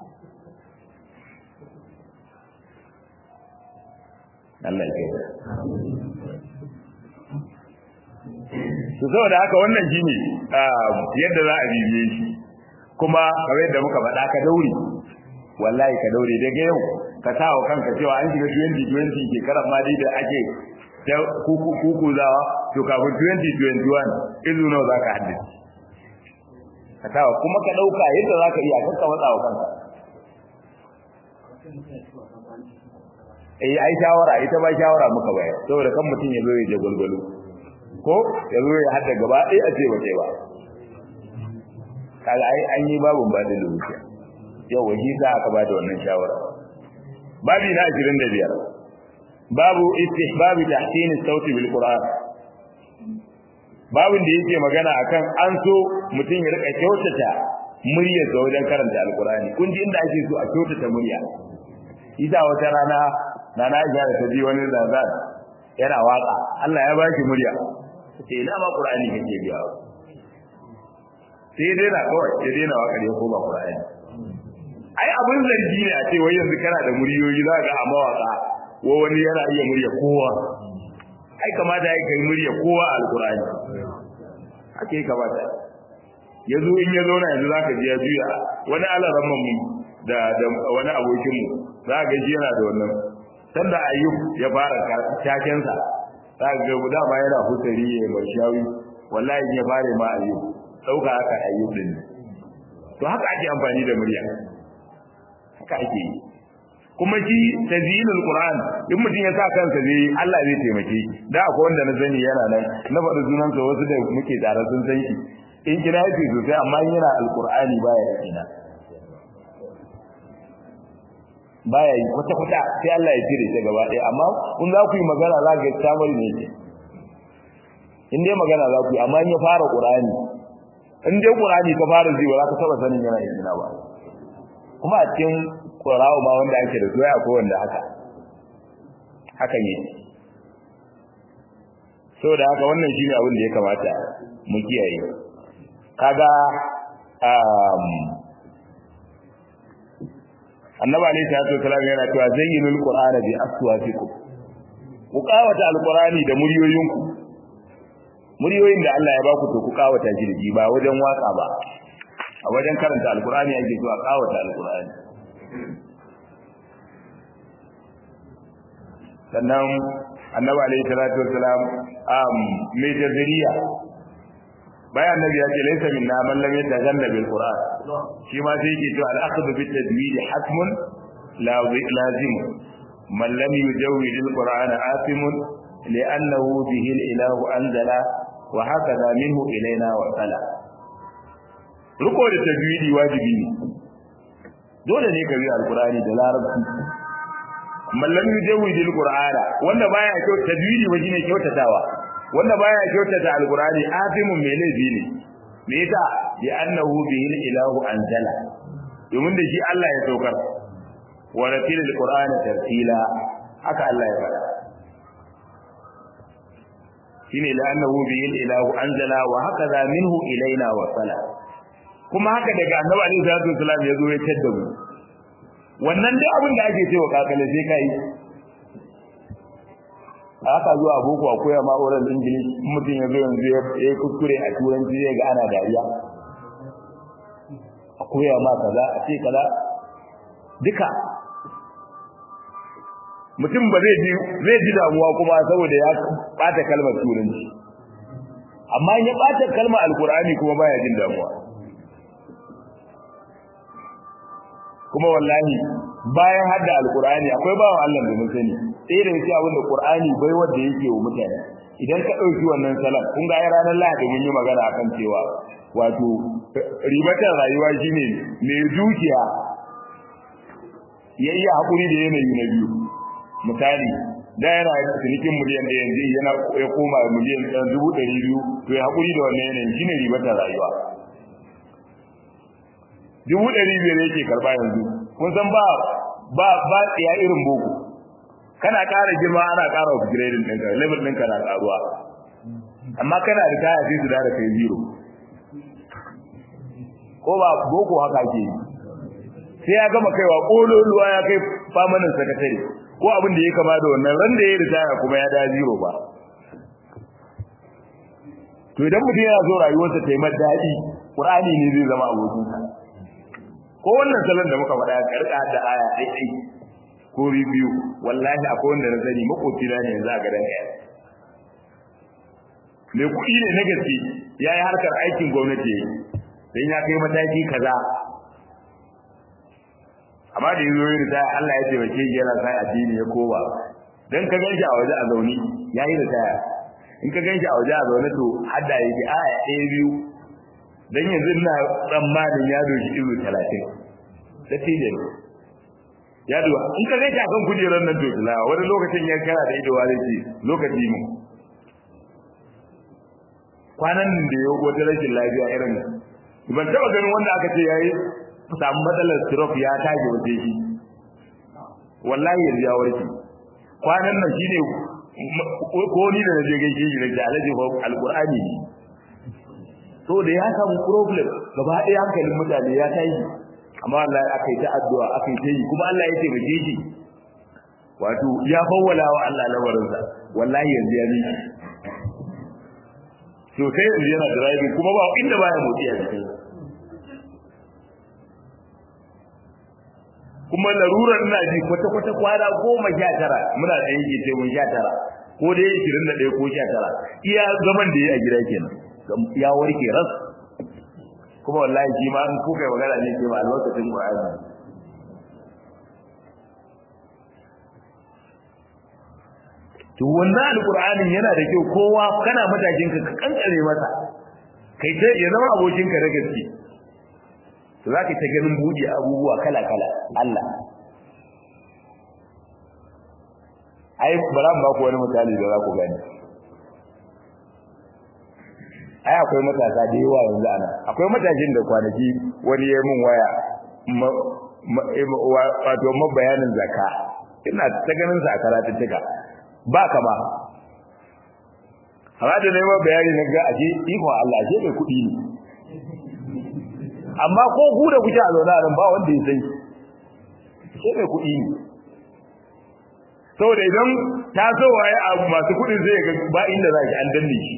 Allah ya kai su saboda haka wannan shine yadda za a bibiye shi kuma kamar yadda muka faɗa ka daure wallahi ka daure daga yau ka sa wa kanka cewa an shiga 2020 shekarar ma dai da ake ta kuku zawa to kafin 2021 izu nawa za ka haddace ka sa kuma ka ɗauka yadda za ka iya kanka matsa wa kanka eh ai shawara ita ba shawara muka bayar saboda kan mutum ya zo ya je gwalgwalo ko ya zo ya hada gaba ɗaya a ce ba sai ba kaga ai an yi babun ba da lokaci yau waje za aka ba da wannan shawara babi na 25 babu istihbab tahsin sauti bil qur'an babin da yake magana akan an so mutum ya rika kyautata muryar sa wajen karanta alqur'ani kun ji inda ake so a kyautata murya ita wata rana na na da ta ji wani zazan yana waka Allah ya ba shi murya sai ina ma qur'ani kake biya sai dai na kawai sai dai na waka ne ko ba qur'ani ai abun zargi ne a ce wai yanzu kana da muryoyi za ga a mawaka wa wani yana iya murya kowa ai kamata ya kai murya kowa a alqur'ani haka ya kamata ya zo in ya zauna yanzu za ka ji ya juya wani alaramman mu da wani abokinmu za ka ji yana da wannan sanda ayyub ya fara takensa za ka ga guda ma yana hutari ya mai shawi wallahi ya fare ma ayyub dauka haka ayyub din to haka ake amfani da murya haka ake yi kuma shi tazyinul qur'an in mutum ya sa kansa zai Allah zai taimake da akwai wanda na sani yana nan na faɗi sunansa wasu da muke tare sun san shi in kira yake sosai amma yana alqur'ani baya kina baya yi kwata kwata sai Allah ya cire shi gaba ɗaya amma kun za ku yi magana za ga samar ne ce in dai magana za ku yi amma in ya fara qur'ani in dai qur'ani ka fara ji ba za ka taba sanin yana yin ba kuma a cikin qur'ani ma wanda ake da soyayya ko wanda haka haka ne saboda haka wannan shine abin da ya kamata mu kiyaye kaga um annabi alayhi salatu wasallam yana cewa zayyinul qur'ana bi aswatikum ku kawata alqur'ani da muryoyinku muryoyin da Allah ya baku to ku kawata shi da ba wajen waka ba a wajen karanta alqur'ani ake so a kawata alqur'ani sannan annabi alayhi salatu wasallam um mai jaziriya bayan annabi ya ce laysa minna man lam yatajanna bil qur'an shi ma sai yake cewa al-akhdhu bit tadwid hatmun lazim man lam yujawwid al-qur'an asim li'annahu bihi al-ilahu anzala wa hakadha minhu ilayna wa sala ruko da tajwidi wajibi ne dole ne ka bi al-qur'ani da larabci man lam yujawwid al-qur'ana wanda baya kyau tajwidi waje ne kyautatawa wanda baya kyautata alqur'ani afimun mai laifi ne me yasa bi annahu bihi ilahu anzala domin da shi Allah ya saukar wa ratilil qur'ana tartila haka Allah ya faɗa shine la annahu bihi ilahu anzala wa hakaza minhu ilaina wa sala kuma haka daga annabi alaihi salatu wasallam ya zo ya tadda mu wannan dai abin da ake cewa kakale sai kai aka zuwa boko a koya ma oral english mutum ya zo yanzu ya yi kuskure a turanci zai ga ana dariya a koya ma kaza a ce kaza duka mutum ba zai ji zai ji damuwa kuma saboda ya bata kalmar turanci amma ya bata kalmar alkur'ani kuma baya jin damuwa kuma wallahi bayan hadda alkur'ani akwai bawan Allah da mun sani sai da yake abin da qur'ani bai wanda yake wa mutane idan ka dauki wannan salat kun ga ranar lahadi mun yi magana akan cewa wato ribatar rayuwa shine mai dukiya ya iya hakuri da yanayi na biyu misali da yana cinikin miliyan da yanzu yana ya koma miliyan dubu ɗari biyu to ya hakuri da wannan yanayin shine ribatar rayuwa dubu ɗari biyar yake karɓa yanzu kun san ba ba ba ya irin boko kana ƙara girma ana ƙara upgrading ɗinka level ɗinka na ƙaruwa amma kana da kaya sai su da kai zero ko ba boko haka ke yi sai ya gama kaiwa kololuwa ya kai famanin sakatare ko abin da ya kama da wannan ran da ya ritaya kuma ya da zero ba to idan mutum yana so rayuwarsa ta yi mai daɗi qur'ani ne zai zama abokinsa ko wannan salon da muka faɗa karka da aya ɗai ɗai ko biyu wallahi akwai wanda na sani makoci na ne yanzu a gadan ɗaya mai kuɗi ne na gaske ya yi harkar aikin gwamnati don ya kai mataki kaza amma da yanzu yi ritaya Allah ya taimake shi yana sai addini ya koba dan ka ganshi a waje a zauni ya yi ritaya in ka ganshi a waje a zaune to hadda yake aya ɗaya biyu dan yanzu ina tsammanin ya doshi izu talatin da tijan ya duwa in ka ganshi a kan kujerar nan to tilawa wani lokacin ya kara da idowa zai ce lokaci mu kwanan da ya wata rashin lafiya irin ban taɓa ganin wanda aka ce ya yi samu matsalar stroke ya tage waje shi wallahi yanzu ya warke kwanan nan shine ko ni da naje gaishe shi da alaji fa alqur'ani ne so da ya samu problem gaba ɗaya hankalin mutane ya tashi amma Allah aka yi ta addu'a aka yi ta yi kuma Allah ya taimake shi wato ya fawwala wa Allah lamarinsa wallahi yanzu ya miki to sai yanzu yana driving kuma ba inda baya motsi a cikin kuma larurar ina ji kwata kwata kwana goma sha tara muna da yake ce mun sha tara ko dai ishirin da ɗaya ko sha tara iya zaman da ya a gida kenan ya warke ras kuma wallahi shi ma in kuka yi magana ne ce ba albarkacin Qur'ani to wannan alqur'anin yana da kyau kowa kana matakin ka kankare masa kai ta ya zama abokin ka da gaske to zaka ta ganin buɗe abubuwa kala kala Allah ai bara ba ku wani misali da za ku gani ai akwai matasa da yawa yanzu ana akwai matashin da kwanaki wani ya mun waya wato mabayanin zakka ina ta ganin sa a karatuttuka ba kama amma da neman bayani na ga ashe iko Allah ashe mai kuɗi ne amma ko ku da kuke a zaune nan ba wanda ya sai ashe mai kuɗi ne saboda idan ta so waye abu masu kuɗin zai ga ba inda za ki an danne shi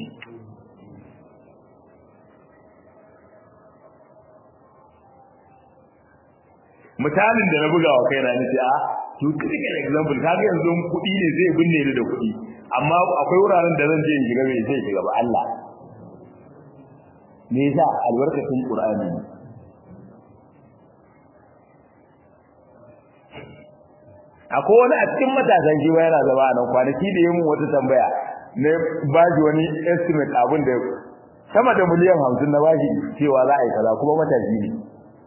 misalin da na buga wa kaina ni ce a to critical example kaga yanzu kuɗi ne zai binne ni da kuɗi amma akwai wuraren da zan je in shiga mai zai shiga ba Allah me yasa albarkacin Qur'ani akwai wani a cikin matasan shi yana zama a nan kwanaki da yin wata tambaya na baji wani estimate abin da sama da miliyan hamsin na bashi cewa za a yi kaza kuma matashi ne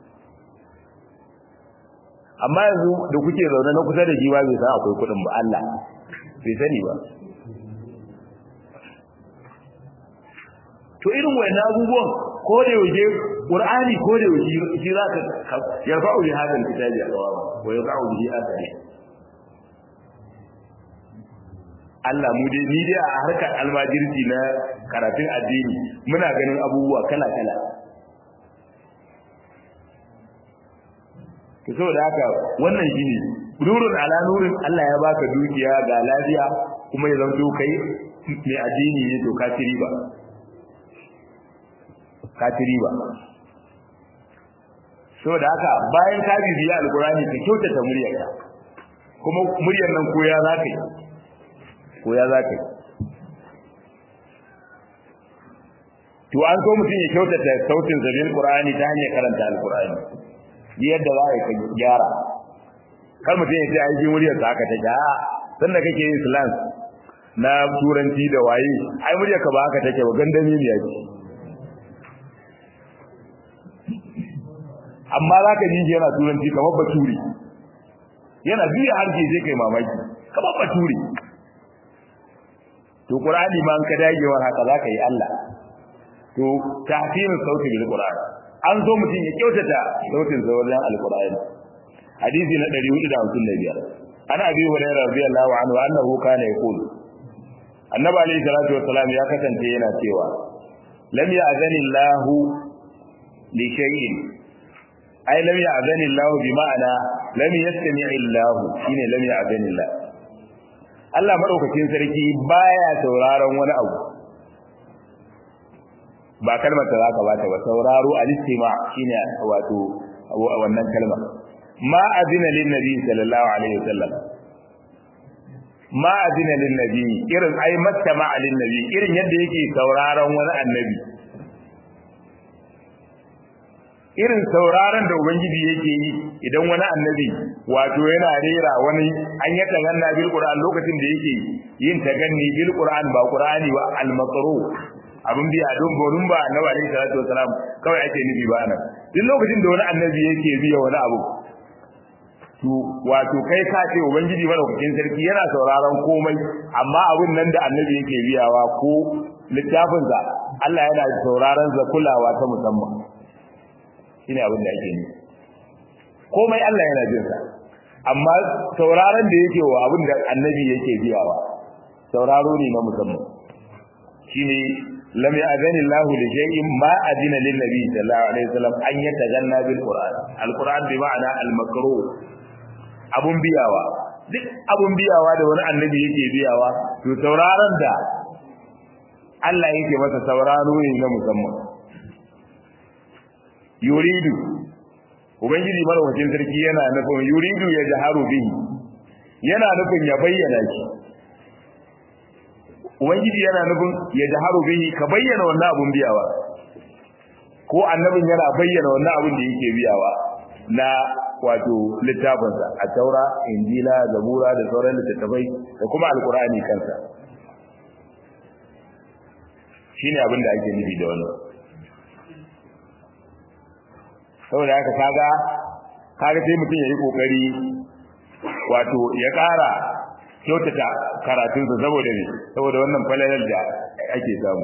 amma yanzu da kuke zaune na kusa da shi ba bai san akwai kuɗin ba Allah bai sani ba to irin wayannan abubuwan ko da yaushe Qur'ani ko da yaushe shi zaka yarfa'u li hadal kitabi al-awam wa yaqa'u bihi athari Allah mu dai ni dai a harkar almajirci na karatun addini muna ganin abubuwa kala kala to saboda haka wannan shine nurun ala nurin Allah ya baka dukiya ga lafiya kuma ya zanto kai mai addini ne to kafiri ba kafiri ba saboda haka bayan ka bibiya alqurani ka kyautata muryarka kuma muryar nan koya zaka yi koya zaka yi to an so mutum ya kyautata sautin zabin qur'ani ta hanyar karanta alqurani yadda za ka gyara kar mutum ya ce ai shi muryar sa haka take a san da kake yin slang na turanci da waye ai muryar ka ba haka take ba gandami ne yake amma za ka ji yana turanci kamar baturi yana biya harshe sai kai mamaki kamar baturi to qur'ani ma an ka dagewar haka za ka yi Allah to tahsin sauti bil qur'ani an zo mutum ya kyautata sautin sa wajen alqur'ani hadisi na 455 ana abi hurairah radiyallahu anhu annahu kana yaqul annabi alayhi salatu wassalam ya kasance yana cewa lam ya'zani Allahu li shay'in ai lam ya'zani Allah bi ma'ana lam yastami Allah shine lam ya'zani Allah Allah madaukakin sarki baya sauraron wani abu ba kalmar da zaka bata ba sauraro al-istima shine wato wannan kalma ma azina lin nabi sallallahu alaihi wasallam ma azina lin nabi irin ai mattama lin nabi irin yadda yake sauraron wani annabi irin sauraron da ubangiji yake yi idan wani annabi wato yana rera wani an yi taganna bil qur'an lokacin da yake yin taganni bil qur'an ba qur'ani ba al maqru abin biya don gonin ba annabi alaihi salatu wasalam kawai ake nufi ba nan duk lokacin da wani annabi yake biya wani abu to wato kai ka ce ubangiji madaukakin sarki yana sauraron komai amma abin nan da annabi yake biyawa ko littafinsa Allah yana sauraron sa kulawa ta musamman shine abin da ake nufi komai Allah yana jin sa amma sauraron da yake wa abin da annabi yake biyawa sauraro ne na musamman shine lam ya'zani Allahu li shay'in ma adina lin nabi sallallahu alaihi wasallam an yatajanna bil qur'an al qur'an bi ma'ana al makruh abun biyawa duk abun biyawa da wani annabi yake biyawa to sauraron da Allah yake masa sauraro ne na musamman yuridu ubangiji madaukakin sarki yana nufin yuridu ya jaharu bihi yana nufin ya bayyana shi ubangiji yana nufin ya jaharu bihi ka bayyana wannan abun biyawa ko annabin yana bayyana wannan abun da yake biyawa na wato littafinsa a taura injila zabura da sauran littattafai da kuma alkur'ani kansa shine abin da ake nufi da wannan saboda haka kaga kaga sai mutum yayi kokari wato ya ƙara kyautata karatunsa saboda ne saboda wannan falalar da ake samu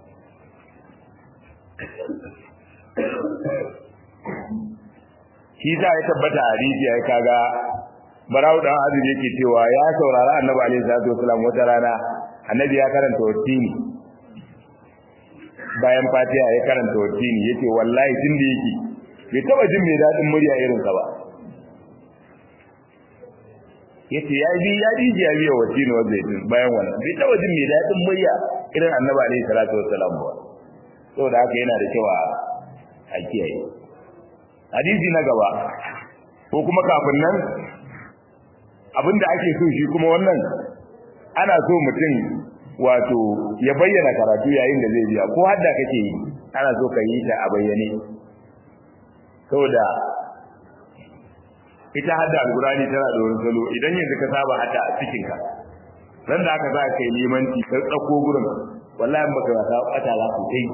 shi za ya tabbata a rijiya ya kaga barau dan azumi yake cewa ya saurara annabi alaihi salatu wasalam wata rana annabi ya karanta wasini bayan fatiha ya karanta wasini yace wallahi tun da yake bai taba jin mai dadin murya irin sa ba yace ya bi ya bi ya biya wasini wa zaitun bayan wannan bai taba jin mai dadin murya irin annabi alaihi salatu wasalam ba saboda haka yana da kyau a kiyaye hadisi na gaba ko kuma kafin nan abinda ake so shi kuma wannan ana so mutum wato ya bayyana karatu yayin da zai biya ko hadda kake yi ana so ka yi ta a bayyane saboda ita hadda alqurani tana da wani salo idan yanzu ka saba hadda a cikin ka ran da aka za ka yi limanci ka tsako gurin wallahi baka wasa bata za ku kai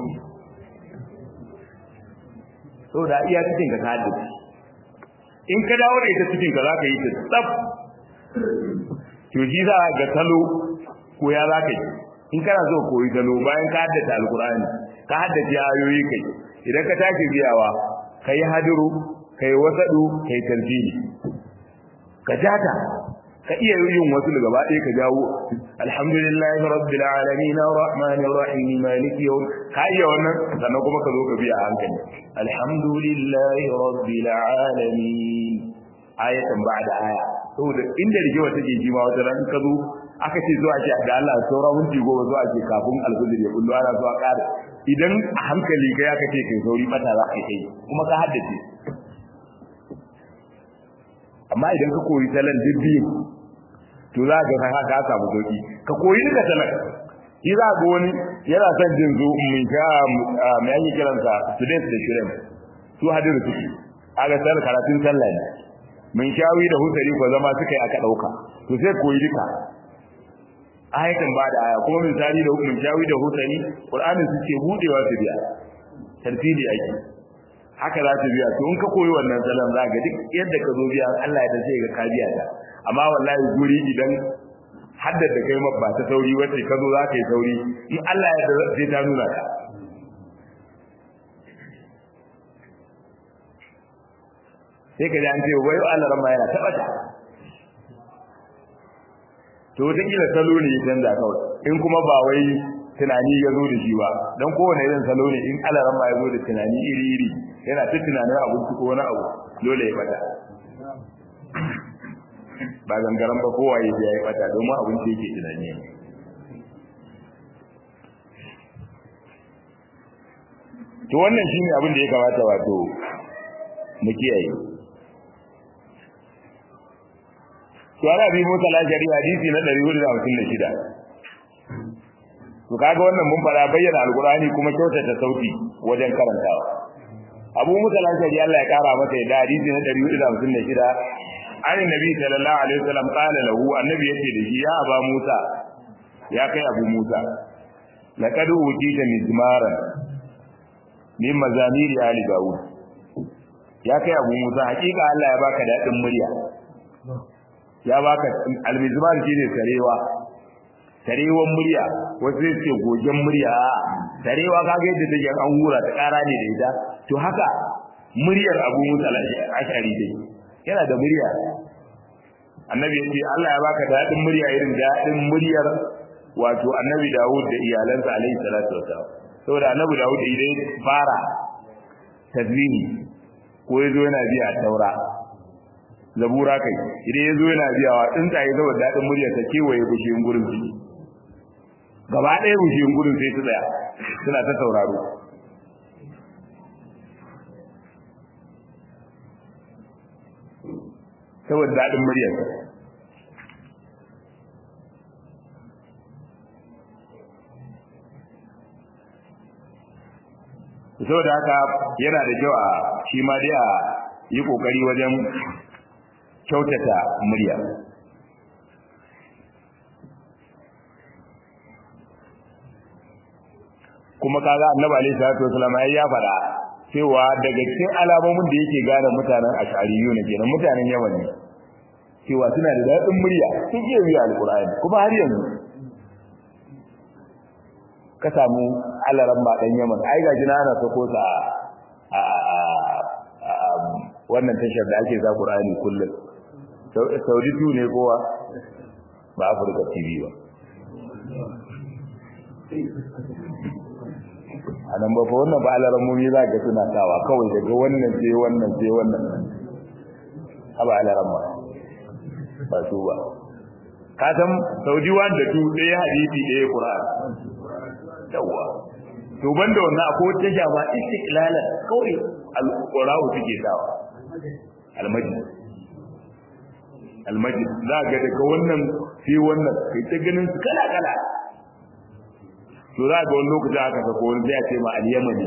saboda iya cikin ka haddace in ka dawo da ita cikin ka za ka yi ta tsaf to shi za ga salo ko ya za ka yi in kana so koyi salo bayan ka haddace alkur'ani ka haddace ayoyi kai idan ka tashi biyawa ka yi hadiru ka yi wasaɗu ka yi tarjini ka jata ka iya yin wasu da gaba ɗaya ka jawo alhamdulillahi rabbil alamin arrahmanir rahim maliki yawm ka iya wannan sannan kuma ka zo ka biya a hankali alhamdulillahi rabbil alamin ayatan ba'da aya saboda inda rigewa take ji ma wata ran ka zo aka ce zuwa ce da Allah saura minti goma zuwa ce kafin alfajir ya kullu ana zuwa ƙara idan a hankali kai aka ce kai sauri mata za ka kai kuma ka haddace amma idan ka koyi talan dibbi to za ka ga ka samu sauki ka koyi duka talan shi za ga wani yana son jin zo mun sha mai ake kiransa students da shirin su hadiru suke aga sal karatun sallah ne mun shawi da husari ko zama suka yi aka dauka to sai koyi duka ayatan ba da aya kuma misali da mun shawi da husari qur'anin suke budewa su biya tartili ake haka za ta biya to in ka koyi wannan salon za ga duk yadda ka zo biya Allah ya da sai ga ka biya ta amma wallahi guri idan haddada kai ma ba ta sauri wace ka zo za ka yi sauri in Allah ya da sai ta nuna ka sai ka ji an ce wai Allah rama yana taɓa ta to wata kila salo ne ya canza kawai in kuma ba wai tunani ya zo da shi ba don kowane irin salo ne in Allah rama ya zo da tunani iri iri yana ta tunanin abinci ko wani abu dole ya bata ba gangaren ba kowa ya ya bata domin abin da yake tunani to wannan shine abin da ya kamata wato mu kiyaye to ana bi mota lajari hadisi na 456 to kaga wannan mun fara bayyana alqur'ani kuma kyautata sauti wajen karantawa abu musa lajari Allah ya kara masa da hadisi na 456 an nabi sallallahu alaihi wasallam qala lahu annabi yace da shi ya aba musa ya kai abu musa laqad utita mizmaran min mazamiri ali daud ya kai abu musa hakika Allah ya baka dadin murya ya baka almizmar shine sarewa sarewan murya wasu sai ce gogen murya sarewa kaga yadda take an hura ta kara ne da ita to haka muryar abu musa ashari dai yana da murya annabi ya ce Allah ya baka dadin murya irin dadin muryar wato annabi Dawud da iyalansa alaihi salatu wasallam saboda annabi Dawud idan fara tazmini ko yazo yana biya taura zabura kai idan yazo yana biyawa tsuntsaye saboda dadin muryar ta kewaye bushiyin gurin su gaba ɗaya bushiyin gurin sai su tsaya suna ta sauraro saboda daɗin muryarsa saboda haka yana da kyau a shi ma dai a yi ƙoƙari wajen kyautata murya kuma kaga annabi alaihi salatu wasallam ai ya fara cewa daga cikin alamomin da yake gane mutanen ashariyu ne kenan mutanen yaman ne cewa suna da daɗin murya sun iya biya alƙur'ani kuma har yanzu ka samu alaran ba ɗan yaman ai ga jina ana sako sa a wannan tashar da ake za ƙur'ani kullum saudi tu ne kowa ba afirka tv ba a nan ba fa wannan ba alarammomi za ga suna sawa kawai daga wannan sai wannan sai wannan haba alaramma ba su ba ka san saudi wanda tu ɗaya hadisi ɗaya qur'an yawa to banda wannan akwai wata jama istiqlala kawai al-qura'u suke sawa al-majid al-majid za ga daga wannan sai wannan kai ta ganin su kala kala to za ga wani lokaci aka sako wani zai ce ma al-yamani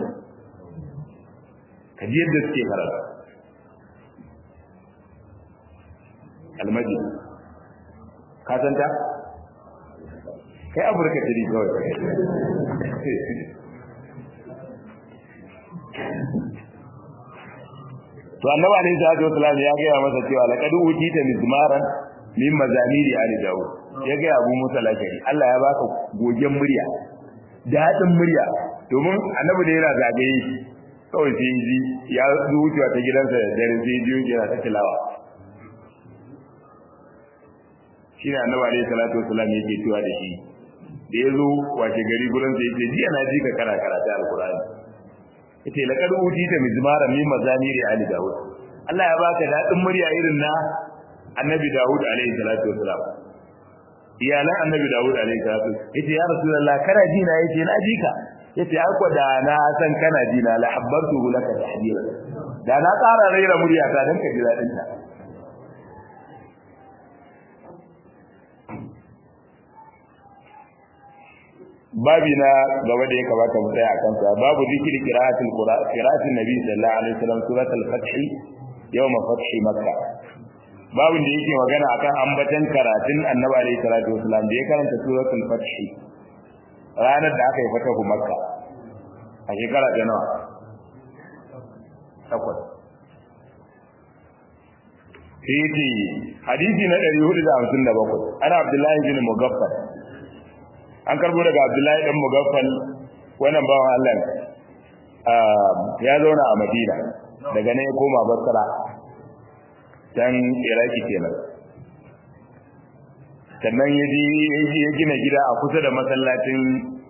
kaji yadda suke karatu al-majid ka san ta kai afirka tiri kawai to annabi alaihi salatu wasallam ya gaya masa cewa laqad utita mizmaran min mazamiri ali daud ya ga abu musa lakari Allah ya baka gogen murya dadin murya domin annabi da yana zagaye kawai sai ji ya zuciya ta gidansa da dare sai ji yana ta tilawa shine annabi alaihi salatu wasallam yake cewa da shi da ya zo wace gari gurin sai ce jiya na ji ka kara karatu alqur'ani yace laqad utita mizmara min mazamiri ali daud Allah ya baka dadin murya irin na annabi daud alaihi salatu wasalam iyalan annabi daud alaihi salatu yace ya rasulullah kana ji na yace na ji ka yace ai ko da na san kana ji na la habbartu laka tahdira da na tsara raira murya ta dan ka ji dadin ta babi na gaba da ya kamata mu tsaya a kansa babu zikiri qira'atul qur'an qira'atul nabi sallallahu alaihi wasallam suratul fath yawm fath makkah babin da yake magana akan ambatan karatun annabi alaihi salatu wasallam da ya karanta suratul fath ranar da aka yi fatahu makka a shekara ta nawa takwas sai yace hadisi na 457 ana abdullahi bin mugaffal an karbo daga abdullahi dan mugaffal wannan bawan Allah ya zauna a madina daga nan ya koma basra dan iraki kenan sannan ya ji ya gina gida a kusa da masallacin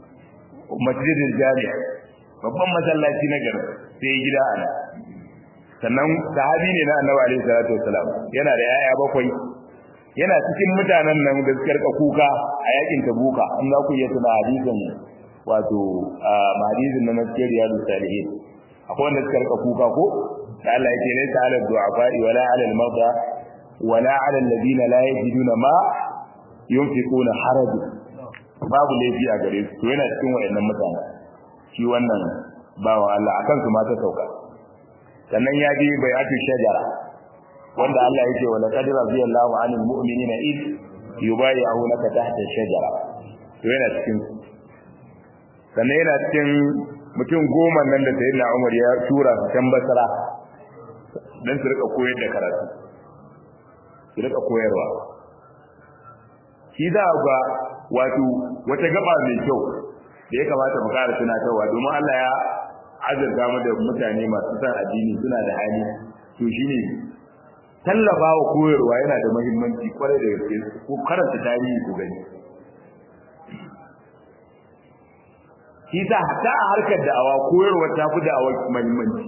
masjidin jami'a babban masallaci na garin sai ya gida a nan sannan sahabi ne na annabi alaihi salatu wassalam yana da yaya bakwai yana cikin mutanen nan da suka rika kuka a yakin tabuka in za ku iya tuna hadisin wato hadisin na naskiyar riyadu salihin akwai wanda suka rika kuka ko da Allah yake laysa ala du'afa'i wala ala al-marda wala ala alladhina la yajiduna ma yunfiquna haraj babu laifi a gare su to yana cikin wayannan mutane shi wannan bawan Allah akan su ma ta sauka sannan ya je bai'atu shajara wanda Allah yake wa laqad radiyallahu 'anil mu'minina id yubayyi'unaka tahta shajara to yana cikin sannan yana cikin mutum goma nan da sayyidina Umar ya tura su can Basra dan su rika koyar da karatu su rika koyarwa shi da ga wato wata gaba mai kyau da ya kamata mu ƙara tunatarwa domin Allah ya azurta mu da mutane masu san addini suna da hali to shine tallafa wa koyarwa yana da muhimmanci kwarai da gaske ko karanta tarihi ku gani shi sa hatta a harkar da'awa koyarwa ta fi da'awa muhimmanci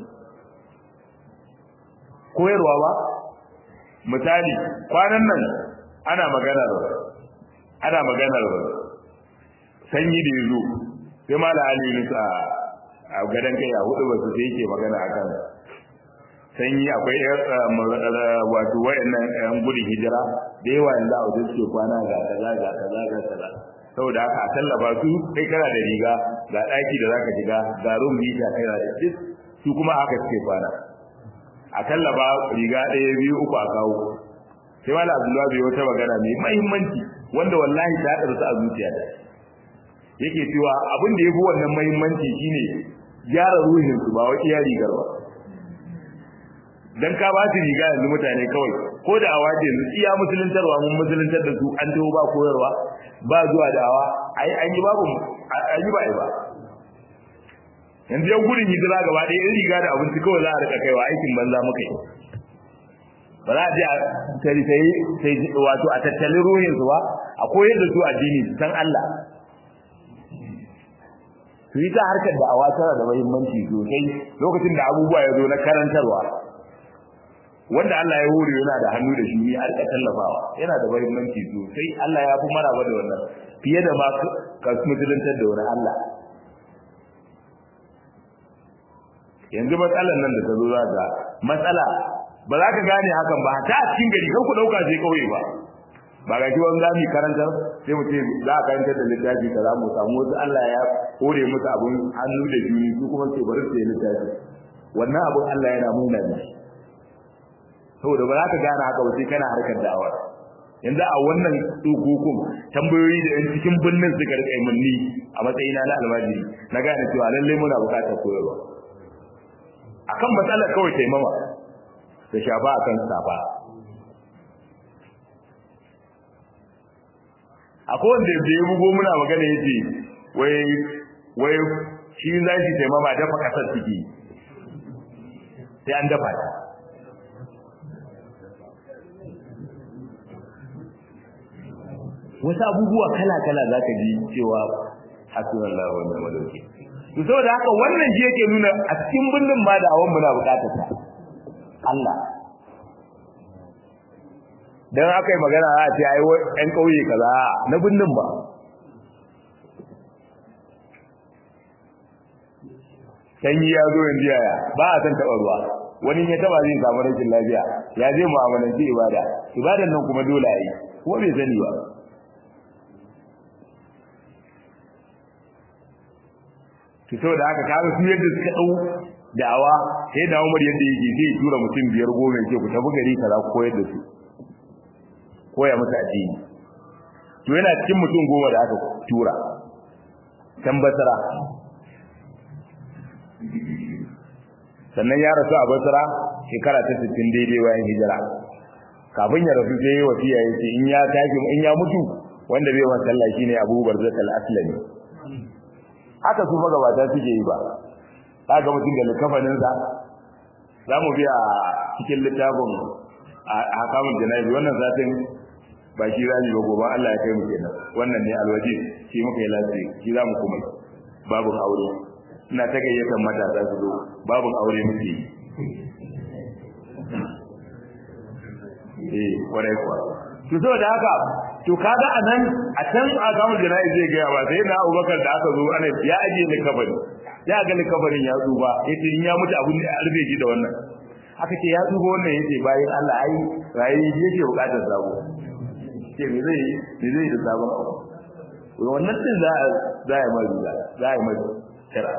koyarwa ba misali kwanan nan ana maganar ana maganar sanyi da yazo sai mala ali yunus a a gadan kai a hudu basu sai yake magana akan sanyi akwai wato wayannan yan gudun hijira da yawa yanzu a wajen suke kwana ga kaza ga kaza ga kaza saboda haka a tallafa su kai kana da riga ga daki da zaka shiga ga room lita kai da duk su kuma aka suke kwana a tallafa riga ɗaya biyu uku a kawo sai mala abdullahi bai wata magana mai muhimmanci wanda wallahi ta ɗarsa a zuciya da yake cewa abin da ya fi wannan muhimmanci shine gyara ruhin su ba wai iya rigar ba dan ka ba su riga yanzu mutane kawai ko da awa ce yanzu iya musuluntarwa mun musuluntar da su an taho ba koyarwa ba zuwa da awa ai an yi babu an yi ba ai ba yanzu yan gudun hijira gaba ɗaya in riga da abinci kawai za a rika kaiwa aikin banza muka yi ba za a je a sai sai wato a tattalin ruhin su ba a koyar da su addini su san Allah su yi ta harkar da awa tana da muhimmanci sosai lokacin da abubuwa ya zo na karantarwa wanda Allah ya hore yana da hannu da shi a rika tallafawa yana da muhimmanci sosai Allah ya fi maraba da wannan fiye da ma ka musuluntar da wani Allah yanzu matsalar nan da ta zo za ga matsala ba za ka gane hakan ba ta a cikin gari kan ku dauka sai kauye ba ba ga shi wani zami karanta sai mu ce za a karanta da littafi ka za mu samu wasu Allah ya hore musu abun hannu da juni su kuma sai bari su yi littafi wannan abun Allah yana nuna ne saboda ba za ka gane haka ba sai kana harkar da'awa yanzu a wannan tsokokun tambayoyi da yan cikin birnin suka rika yi munni a matsayina na almajiri na gane cewa lallai muna bukatar koyarwa akan matsalar kawai taimama da shafa akan safa akwai wanda da ya bugo muna magana yace wai wai shi za shi taimama dafa kasar ciki sai an dafa ta wasu abubuwa kala-kala za ka ji cewa hasunan lawan da madauki to saboda haka wannan shi yake nuna a cikin birnin ma da awon muna bukatar ta Allah dan aka yi magana a ce ai ɗan ƙauye kaza na birnin ba sanyi ya zo yanzu yaya ba a san taɓa ruwa wani ya taɓa zai samu rashin lafiya ya zai mu'amalanci ibada ibadan nan kuma dole a yi kuma bai sani ba to saboda haka kaga su yadda suka dau da'awa sai da Umar yadda yake zai tura mutum biyar goma ce ku tafi gari kaza ku koyar da su koya musu addini to yana cikin mutum goma da aka tura can basara sannan ya rasu a basara shekara ta 60 daidai bayan hijira kafin ya rasu sai wasiya yace in ya tashi in ya mutu wanda bai masa sallah shine Abu Barzak al-Aslami haka su magabata suke yi ba kaga mutum da likafanin sa zamu biya cikin littafin hakamun janabi wannan zatin ba shi rani ba gobe Allah ya kai mu kenan wannan ne alwaji shi muka yi lafiya shi zamu kuma babu aure ina ta gayyatar matasa su zo babu aure muke eh kwarai kuwa to saboda haka to kaga anan a can a gamu jana'i zai ga ba sai na Abubakar da aka zo ana ya aje ni kabari ya ga ni kabarin ya tsuba yace in ya mutu abun da arbe shi da wannan aka ce ya tsuba wannan yace bayan Allah ai rayi yake bukatar sabo ce me zai me zai da sabon abu wannan din za a za a mai za a mai shara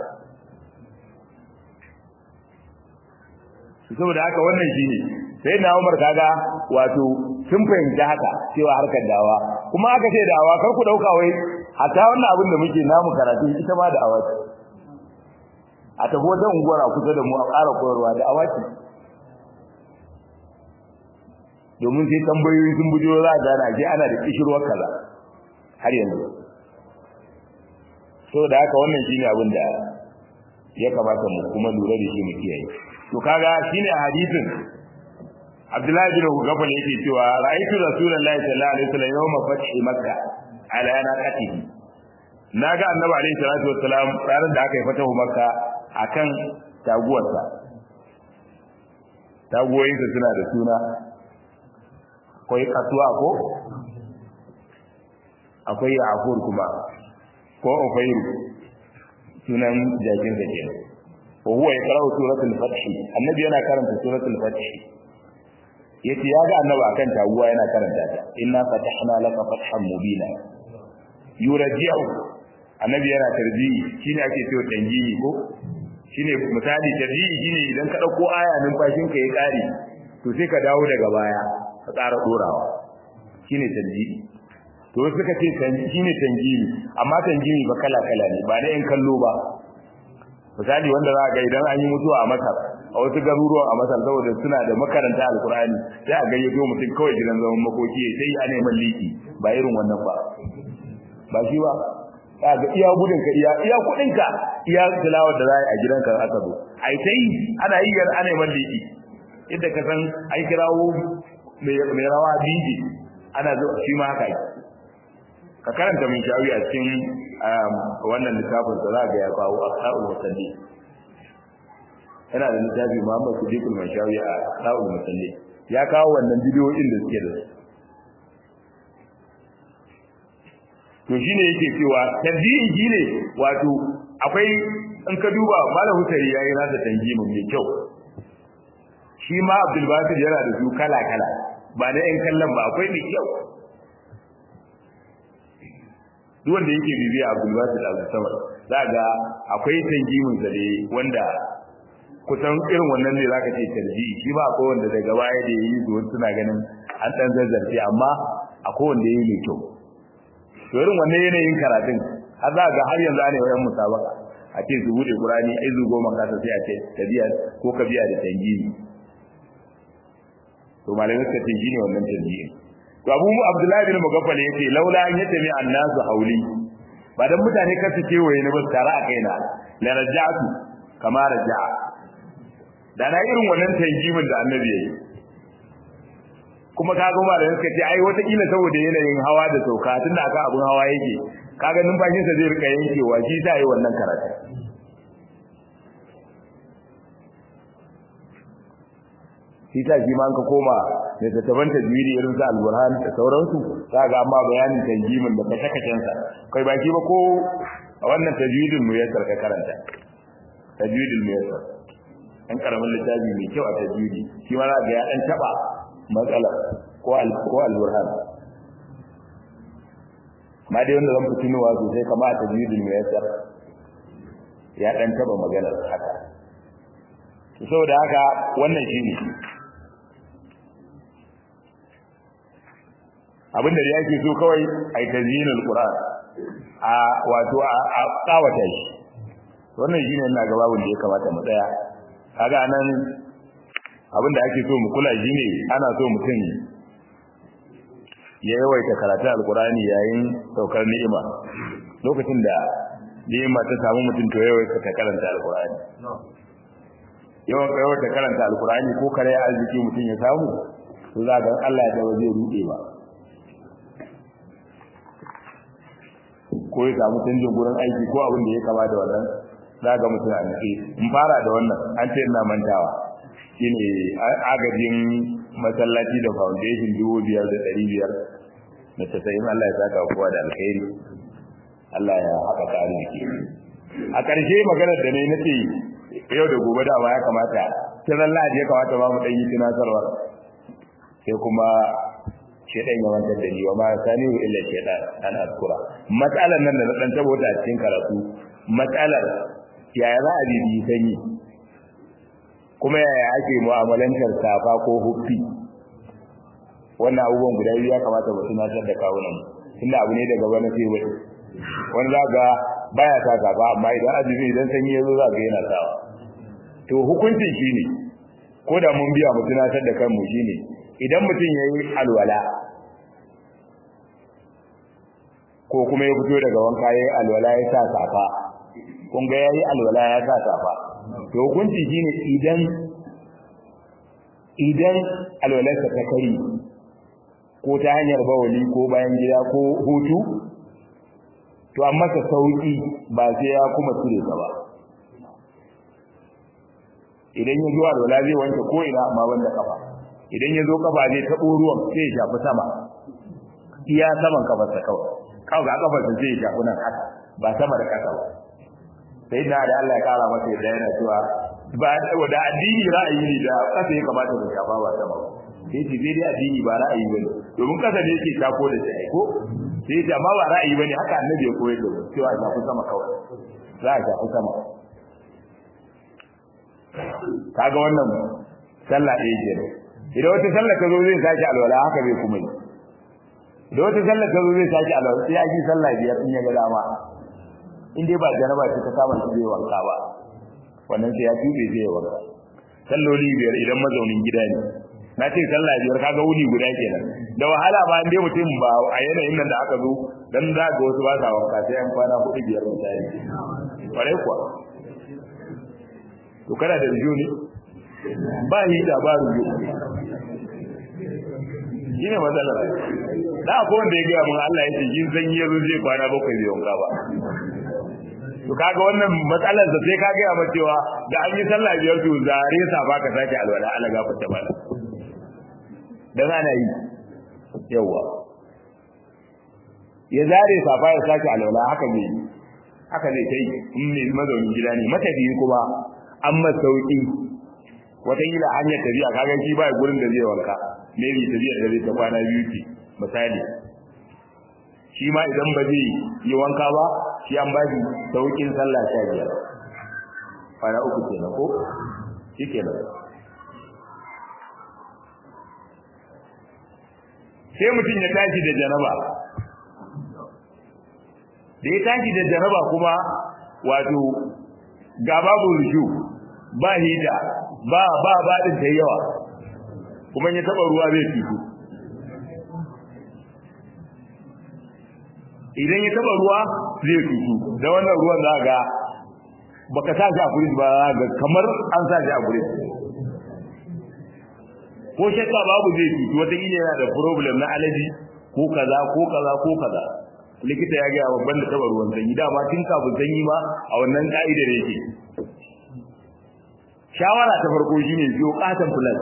saboda haka wannan shine sai na Umar kaga wato sun fahimci haka cewa harkar dawa kuma aka ce dawa kar ku dauka wai hatta wannan abin da muke namu karatu ita ma da awaci a tafi wata unguwar a kusa da mu a ƙara koyarwa da awaci domin sai tambayoyi sun bujo za a gana je ana da kishirwar kaza har yanzu so da haka wannan shine abin da ya kamata mu kuma lura da shi mu kiyaye to kaga shine hadisin Abdullahi bin Hugafal yake cewa ra'aytu Rasulullahi sallallahu alaihi wasallam yawma fathi Makka ala naqatihi naga Annabi alaihi salatu wassalam ranar da aka yi fatahu Makka akan taguwarsa taguwoyinsa suna da suna akwai kasuwa ko akwai ya'fur kuma ko ufairu sunan jakin da kenan wa huwa yaqra'u suratul fath annabi yana karanta suratul fath yace ya ga annabi akan taguwa yana karanta ta inna fatahna laka fathan mubina yurji'u annabi yana tarbiyi shine ake cewa tanjiyi ko shine misali tarbiyi shine idan ka dauko aya numfashin ka ya kare to sai ka dawo daga baya ka ƙara dorawa shine tanjiyi to suka ce shine tanjimi amma tanjimi ba kala kala ne ba na yan kallo ba misali wanda za ga idan an yi mutuwa a Masar a wasu garuruwan a Masar saboda suna da makaranta alkur'ani sai a gayyato mutum kawai gidan zaman makoki sai a neman liki ba irin wannan ba ba shi ba za ga iya gudun ka iya iya kudin ka iya tilawar da za a gidanka aka zo ai sai ana yi yar ana neman liki yadda ka san ai kirawo mai rawa biji ana zo shi ma haka ka karanta min shawi a cikin wannan littafin da za ga ya kawo ashabul musalli yana da littafi Muhammad Siddiqul Mashawi a ashabul musalli ya kawo wannan bidiyoyin da suke da to shine yake cewa tarjihi shine wato akwai in ka duba malam Husari yayi nasa tanjimin mai kyau shi ma Abdul Basir yana da su kala kala ba da yan kallon ba akwai mai kyau duk wanda yake bibiya Abdul Basit Al Samad za ga akwai tanjimin sa ne wanda kusan irin wannan ne zaka ce tarji shi ba akwai wanda daga baya da yayi zuwa suna ganin an dan zazzarce amma akwai wanda yayi mai kyau to irin wannan yanayin karatun har za ga har yanzu ana yawan musabaka a ce su bude Qur'ani ai zu goma kasa sai a ce tabiya ko ka biya da tanjimi to malamai suka ce ne wannan tanjimi to abu mu abdullahi bin mugaffal yace laula an yatami annasu hauli ba dan mutane kar su kewaye ni ba tare a kaina la raja'tu kama raja'a da na irin wannan tanjimin da annabi yayi kuma kaga ma da suka ce ai wata kila saboda yanayin hawa da sauka tunda aka abun hawa yake kaga numfashin sa zai rika yankewa shi ta yi wannan karatu shi ta shi ma ka koma da tattaban tajwidi irin su al-burhan da sauransu za ga amma bayanin tanjimin da kashe-kashen sa kai ba shi ba ko a wannan tajwidin mu yassar ka karanta tajwidin mu yassar an karamin littafi mai kyau a tajwidi shi ma za ga ya dan taba matsala ko al ko al-burhan ma dai wanda zan fi tunowa sosai kama a tajwidin mu yassar ya dan taba maganar haka saboda haka wannan shine abin da yake so kawai ai tazyinul qur'an a wato a kawata shi wannan shine ina ga babun da ya kamata mu tsaya kaga nan abin da ake so mu kula shine ana so mutum ya yawaita karatun alqur'ani yayin saukar ni'ima lokacin da ni'ima ta samu mutum to yawaita ta karanta alqur'ani yawan yawaita karanta alqur'ani ko kare arziki mutum ya samu to za ga Allah ya dawo zai rude ba ko ya samu canjin gurin aiki ko abin da ya kama da wannan za ga mutum a nufi in fara da wannan an ce ina mantawa shine agajin masallaci da foundation dubu biyar da ɗari biyar da tasa'in Allah ya saka kowa da alkhairi Allah ya haɓa ka arziki a ƙarshe maganar da ne na ce yau da gobe da ya kamata ta zalla ya kamata ba mu ɗan yi tunatarwa sai kuma shedan ya wantar da ni wa ma sani wa illa shedan an askura matsalar nan da na dan tabo ta cikin karatu matsalar yaya za a bibi sanyi kuma yaya ake mu'amalantar safa ko huffi wannan abubuwan guda biyu ya kamata mu tunatar da kawunan tunda abu ne daga wani sai wani wani za ga baya sa safa amma idan azumi idan sanyi ya zo za ga yana sawa to hukuncin shine ko da mun biya mu tunatar da kanmu shine idan mutum ya yi alwala ko kuma ya fito daga wanka ya yi alwala ya sa safa kun ga ya yi alwala ya sa safa to hukunci shine idan idan alwalarsa ta kari ko ta hanyar bawali ko bayan gida ko hutu to an masa sauki ba sai ya kuma cire ta ba idan ya zo alwala zai wanke ko ina amma wanda kafa idan ya zo kafa zai taɓo ruwan sai ya shafi sama iya saman kafarsa kawai kawai ga kafarsa zai shafi nan haka ba sama da ƙasa ba sai na da Allah ya kara masa yadda yana cewa ba da addini ra'ayi ne da ƙasa ya kamata da shafa ba sama ba sai ce sai dai addini ba ra'ayi ba ne domin ƙasa ne yake shafo da shi ko sai ce amma ba ra'ayi ba ne haka annabi ya koyar da cewa a shafi sama kawai za a shafi sama kaga wannan sallah ɗaya kenan idan wata sallah ta zo zai sake alwala haka zai kuma yi idan wata sallah ta zo zai sake alwala sai ya yi sallah biyar in ya ga dama in dai ba jaraba ce ta kama shi zai wanka ba wannan sai ya tube zai wanka salloli biyar idan mazaunin gida ne na ce sallah biyar kaga wuni guda kenan da wahala ba dai mutum ba a yanayin nan da aka zo dan za ga wasu ba sa wanka sai an kwana hudu biyar misali kwarai kuwa to kana da rijo ne ba hita ba rijo shine matsalar da ko wanda ya gaya mun Allah ya ce kin san yazo zai kwana bakwai bai wanka ba to kaga wannan matsalar da sai ka gaya mata cewa da an yi sallah biyar to zare sa ba ka sake alwala Allah ga fita bala dan ana yi yawa ya zare safa ya sake alwala haka ne haka ne kai in ne mazaunin gida ne matafiyi kuma an masauki wataƙila hanyar tafiya kaga shi ba gurin da zai wanka maybe tafiya da zai ta kwana biyu ce misali shi ma idan ba zai yi wanka ba shi an ba shi sauƙin sallah sha biyar kwana uku kenan ko shi kenan sai mutum ya tashi da janaba da ya tashi da janaba kuma wato ga babu rushu ba hita ba ba ba din ta yawa kuma ya taba ruwa zai fito idan ya taba ruwa zai fito da wannan ruwan za ga baka sa shi a fridge ba ga kamar an sa shi a fridge ko shakka babu zai fito wata kila yana da problem na allergy ko kaza ko kaza ko kaza likita ya ga babban da taba ruwan sanyi dama tun kafin sanyi ma a wannan ka'idar yake shawara ta farko shine biyo katan plus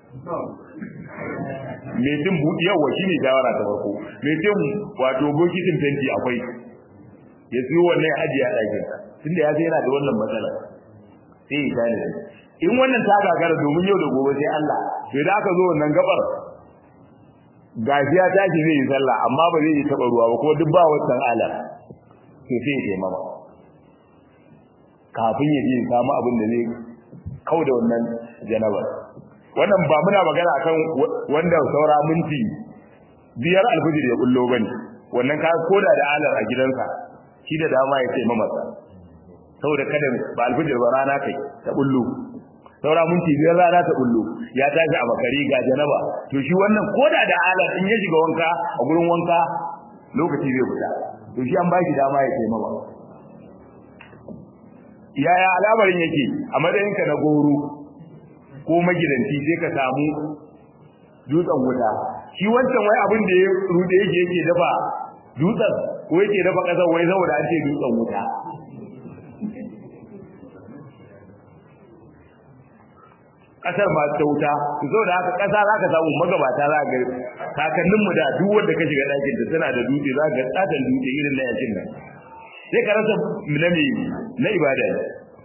me din budi yawa shine shawara ta farko me din wato bokitin fenti akwai ya siyo wannan ajiya a ɗakin tunda ya sai yana da wannan matsala sai ya tare in wannan ta gagara domin yau da gobe sai Allah to da aka zo wannan gabar gashi ya tashi zai yi sallah amma ba zai yi taba ruwa ba ko duk ba wannan ala to sai ya taimama kafin ya je samu abin da zai kau da wannan janabar wannan ba muna magana akan wanda saura minti biyar alfijir ya bullo bane wannan ka koda da alar a gidansa shi da dama ya ce mamasa saboda kada ba alfijir ba rana kai ta bullo saura minti biyar rana ta bullo ya tashi a makari ga janaba to shi wannan koda da alar in ya shiga wanka a gurin wanka lokaci zai fita to shi an ba shi dama ya ce mama yaya al'amarin yake a matsayinka na goro ko magidanci sai ka samu dutsen wuta shi wancan wai abin da ya rude yake yake dafa dutsen ko yake dafa kasar wai saboda an ce dutsen wuta kasar ma ta wuta zo da haka kasa zaka samu magabata za ga kakannin mu da duk wanda ka shiga dakin da tana da dutse za ga tsadan dutse irin na yakin nan sai ka rasa milami na ibada ne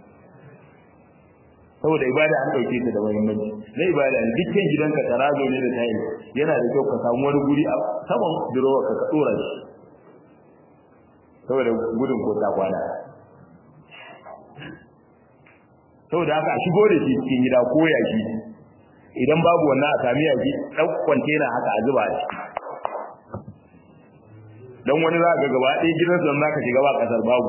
saboda ibada an dauke ta da muhimmanci na ibada ne dukkan gidanka tarazo ne da tayi yana da kyau ka samu wani guri a saman durowa ka ka dora shi saboda gudun ko ta kwana saboda haka a shigo da shi cikin gida ko yaki idan babu wannan a sami yaki dan kwantena haka a zuba shi dan wani za ka gaba ɗaya gidansa za ka shiga ba kasar babu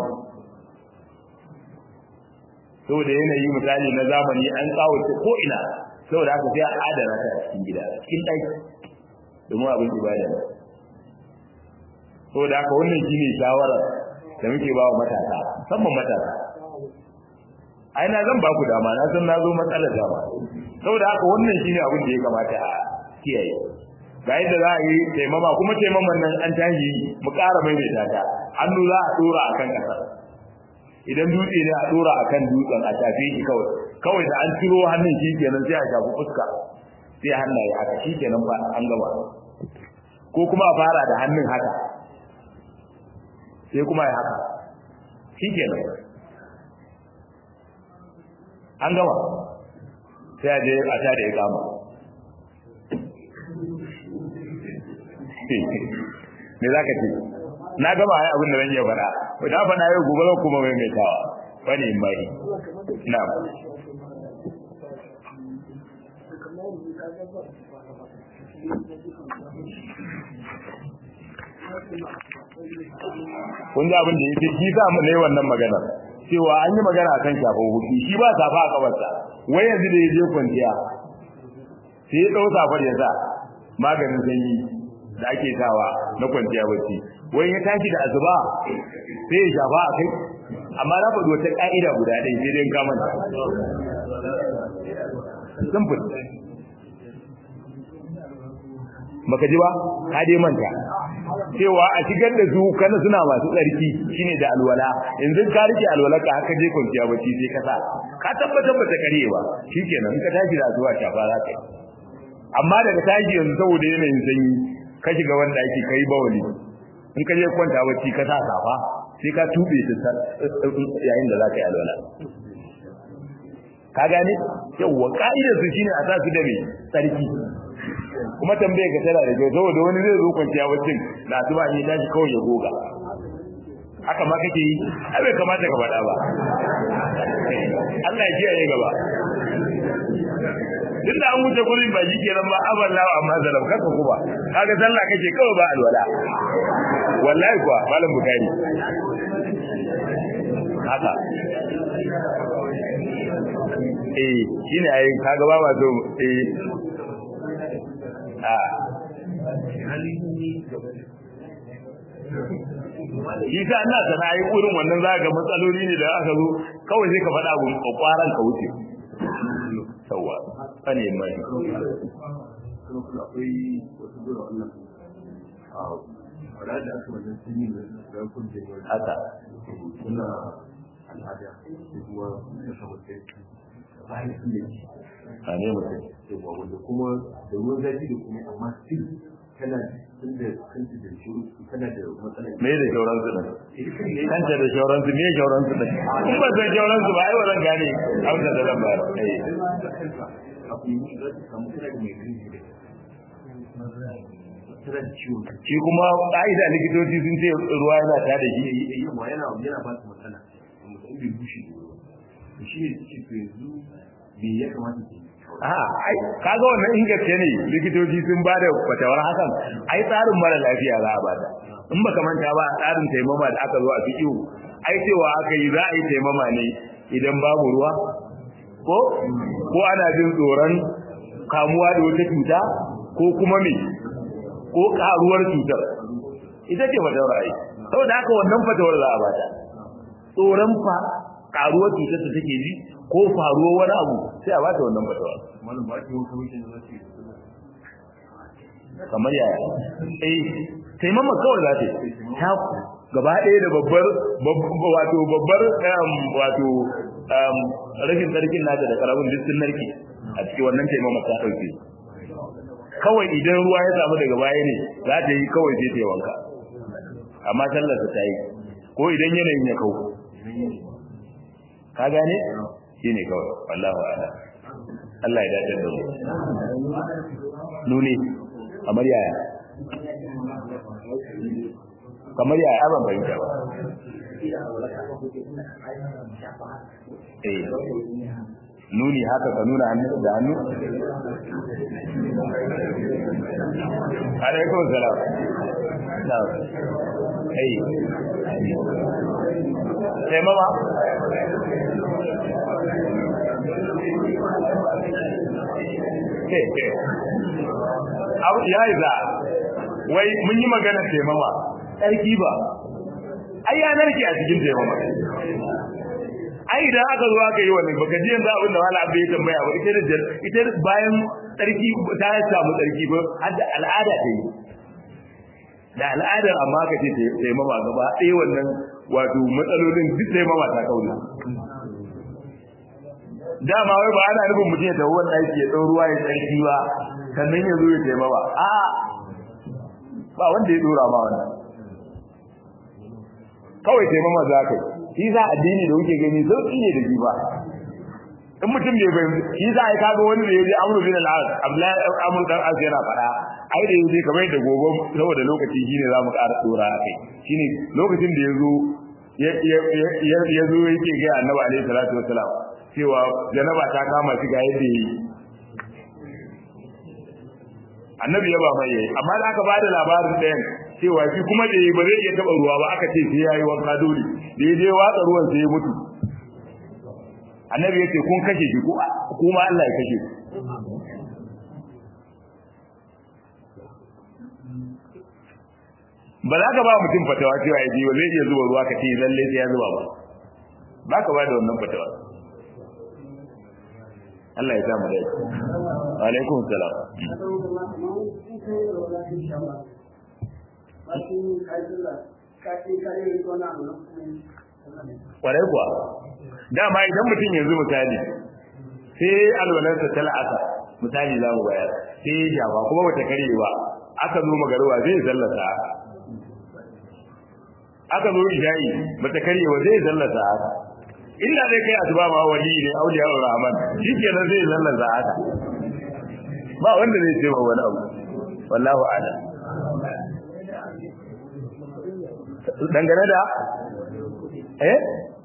saboda yanayi misali na zamani an tsawace ko ina saboda haka sai a adana ta cikin gida cikin ɗaki domin abin ibada ne saboda haka wannan shine shawarar da muke ba wa matasa musamman matasa ai na zan ba ku dama na san na zo matsalar dama saboda haka wannan shine abin da ya kamata a kiyaye ga yadda za a yi taimama kuma taimaman nan an tashi mu ƙara maimaita ta hannu za a dora a kan ƙasa idan dutse ne a dora a kan dutsen a shafe shi kawai kawai da an ciro hannun shi kenan sai a shafi fuska sai hannaye haka shi kenan ba an gama ko kuma a fara da hannun haka sai kuma ya haka shi kenan an gama sai a je a tada ya kama me za ka ce na gama ai abin da zan iya faɗa na faɗa yau gobe zan kuma maimaitawa wani in bari na kun ji abin da ya ce shi sa mu ne wannan maganar cewa an yi magana akan shafin hudu shi ba safa a kabarsa wai yanzu da ya je kwanciya sai ya ɗau safar ya sa maganin sanyi da ake sawa na kwanciya bacci wai ya tashi da azuba sai ya shafa a kai amma na faɗi wata ƙa'ida guda ɗaya sai dai kamar ta simple baka ji ba ka dai manta cewa a shigar da su kana suna masu tsarki shine da alwala yanzu ka rike alwala ka haka je kwanciya bacci sai ka sa ka tabbatar ba ta kare ba shikenan in ka tashi da zuwa shafa za ka yi amma daga tashi yanzu saboda yanayin sanyi ka shiga wanda ake kai bawali in ka je kwanta bacci ka sa safa sai ka tube ta yayin da za ka yi alwala ka gane yawwa ka'idar su shine a sa su da mai tsarki kuma tambaye ka tana da kyau saboda wani zai zo kwanciya baccin na zuba ne tashi kawai ya goga haka ma kake yi ai bai kamata ka faɗa ba Allah ya kiyaye gaba duk da an wuce gurin ba shi kenan ba aban lawa amma zalam kaka kuma kaga sallah kake kawai ba alwala wallahi kuwa malam bukari haka eh shine ai kaga ba ma so eh a shi sa ina sana yi wurin wannan za ga matsaloli ne da aka zo kawai sai ka faɗa abu kwakwaran ka wuce sauwa tsane mai akwai wasu zuwa wannan a wadda da aka wajen sun yi da kun da yau haka suna al'ada da kuma da samun kai bayan sun da shi a ne mutum yawa wanda kuma da ruwan zafi da kuma amma still kana tun da kanta da shi kana da matsala me da shauran su din kanta da shauran su me shauran su din in ba san shauran su ba ai wannan gane amsa da zan bayar eh abu yi za ta samu kana da mai gani da tana da ciwon kai shi kuma ka'ida likitoci sun ce ruwa yana ta da shi yawa yana yana ba su matsala mutum bai bushe da shi ne ce to yanzu me ya kamata ke yi a ai kaga wannan in gaske ne likitoci sun ba da fatawar hakan ai tsarin mara lafiya za a bata in baka manta ba tsarin taimama da aka zo a fiƙiu ai cewa aka yi za a yi taimama ne idan babu ruwa ko ko ana jin tsoron kamuwa da wata cuta ko kuma me ko karuwar cutar ita ce fatawar ai saboda haka wannan fatawar za a bata tsoron fa karuwar cutar da take ji ko faruwar wani abu sai a bata wannan fatawar malam ba ki wani kamishin da za su yi kamar yaya eh taimama kawai za ta yi ta gaba ɗaya da babbar wato babbar wato rashin tsarkin nata da karamin duk sun narke a cikin wannan taimama ta ɗauke kawai idan ruwa ya samu daga baya ne za ta yi kawai sai ta yi wanka amma sallarsa ta yi ko idan yanayin ya kau ka gane shi ne kawai wallahu ala Allah ya dace da mu nuni kamar yaya kamar yaya aban bayyana ba eh nuni haka ka nuna hannu da hannu alaikum salam na eh sai mama abu ya yi za wai mun yi magana taimama tsarki ba ai ya narke a cikin taimama ai idan aka zo aka yi wani baka ji yanzu abin da wala abu ya tambaya ba ita da ita bayan tsarki ta samu tsarki ba har da al'ada ta yi da al'adar amma ka ce taimama gaba ɗaya wannan wato matsalolin duk taimama ta kauna dama wai ba ana nufin mutum ya tafi wani aiki ya ɗau ruwa ya tsarki ba sannan ya zo ya taimama a ba wanda ya ɗora ma wannan kawai taimama za ka yi shi za addini da kuke gani sauƙi ne da shi ba in mutum bai fahimci shi za a yi kaga wani da ya je amru bin al-as abdullahi amru dan as yana fada ai da yaje kamar da gobe saboda lokaci shine zamu ƙara dora kai shine lokacin da yazo ya ya ya zo yake ga annabi alaihi salatu wassalam cewa janaba ta kama shi ga yadda yi annabi ya ba mai yayi amma da aka bada labarin ɗayan cewa shi kuma da yi ba zai iya taba ruwa ba aka ce sai yayi wanka dole da ya je watsa ruwan sai ya mutu annabi yace kun kashe shi kuma Allah ya kashe ku ba za ka ba mutum fatawa cewa ya je ba zai iya zuba ruwa ka ce lalle sai ya zuba ba ba ka ba da wannan fatawa Allah ya sa mu dai alaikum salam kwarai kuwa dama idan mutum yanzu misali sai alwalarsa ta la'asa misali za mu bayar sai ya jawa kuma bata kare ba aka zo magaruwa zai sallata haka aka zo isha'i bata kare ba zai sallata haka illa dai kai asuba ma wali ne auliya rahman shikenan zai sallata haka ba wanda zai ce ba wani abu wallahu a'lam dangane da eh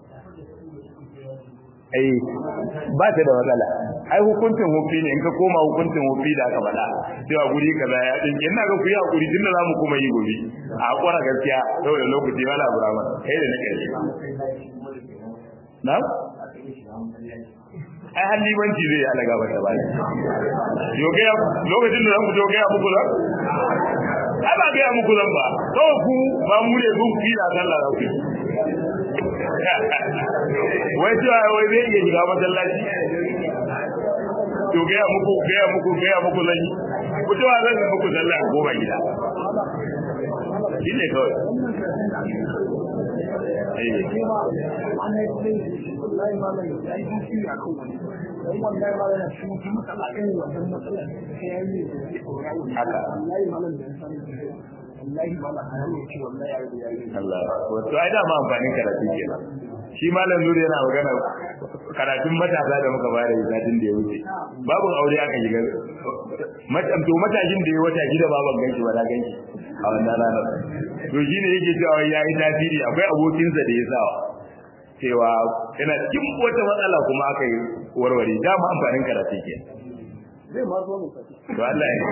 eh ba ta da matsala ai hukuncin hufi ne in ka koma hukuncin hufi da aka faɗa cewa guri kaza ya din ina ga ku yi hakuri tunda za mu kuma yi gobe a kwara gaskiya saboda lokaci wala burama kai da na ƙarshe na ai hallibanci zai ala gaba ta bani yoge lokacin da zan ku yoge muku zan ai ba ga muku zan ba kawai ku ba mu ne ku fi da sallah da ku wai cewa wai zai iya shiga masallaci to gaya muku gaya muku gaya muku zan yi ku cewa zan yi muku sallah a goma gida shi ne kawai Allah wato ai da ma amfanin karatu kenan shi malam zuri yana magana karatun matasa da muka bayar da satin da ya wuce babu aure aka shiga matam to matashin da ya wata gida baban ganki ba na ganki a wannan ranar to shine yake cewa ya yi tasiri akwai abokinsa da ya sawa cewa yana cikin wata matsala kuma aka yi warware dama amfanin karatu ke zai ma zo mu to Allah ya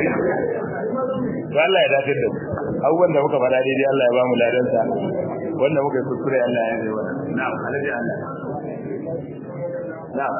to Allah ya dace da mu abubuwan da muka faɗa daidai Allah ya ba mu ladansa wanda muka yi kuskure Allah ya yi wa na'am alaji Allah na'am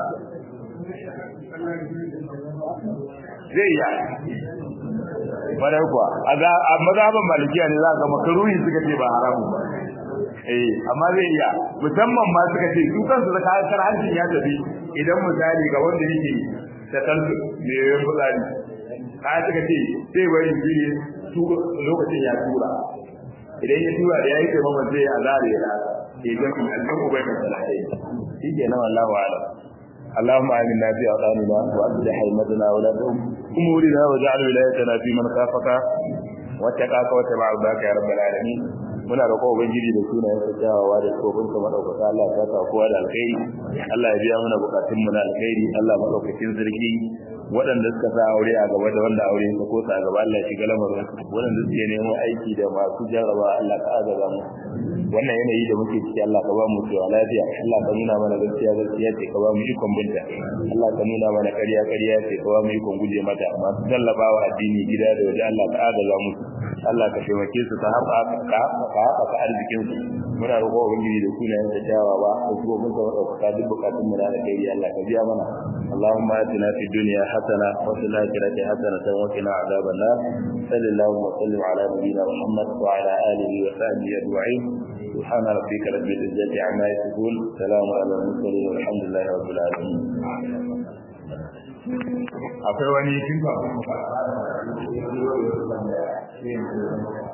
zai yi farai kuwa a mazhaban malikiya ne za ka makaruhi suka ce ba haramu ba eh amma zai iya musamman ma suka ce su kansu da kayan hancin ya tafi idan misali ga wanda yake da kansu ne yayin fitsari kaya suka ce sai bari jini lokacin ya tura idan ya tura da ya yi taimama zai a zare ya ke gami alkan ubai mai salatai shi ke nan Allah wa ala اللهم آمنا في أوطاننا وأصلح أئمتنا ولاة أمورنا واجعل ولايتنا في من خافك واتقاك واتبع رضاك يا رب العالمين muna roƙo ubangiji da sunayen sa kyawawa da tsofin sa madaukaka Allah ya saka kowa da alkhairi Allah ya biya mana bukatun mu na alkhairi Allah madaukakin sarki waɗanda suka sa aure a gaba da wanda aure ya ko sa gaba Allah ya shiga lamarin waɗanda suke neman aiki da masu jarraba Allah ka agaza mu wannan yanayi da muke ciki Allah ka ba mu cewa lafiya Allah ka nuna mana gaskiya gaskiya ce ka ba mu ikon binta Allah ka nuna mana ƙarya ƙarya ce ka ba mu ikon guje mata masu tallafawa addini gida da waje Allah ka agaza mu Allah ka taimake su ka haɓaka ka haɓaka arzikin su muna roƙo ubangiji da sunayen sa kyawawa da kuma mun zama ɗaukaka duk bukatun mu na alkhairi Allah ka biya mana اللهم آتنا في الدنيا حسنة وفي الآخرة حسنة وقنا عذاب النار صلى الله وسلم على نبينا محمد وعلى آله وصحبه أجمعين سبحان ربك رب العزة عما يصفون سلام على المرسلين والحمد لله رب العالمين akwai wani tun ba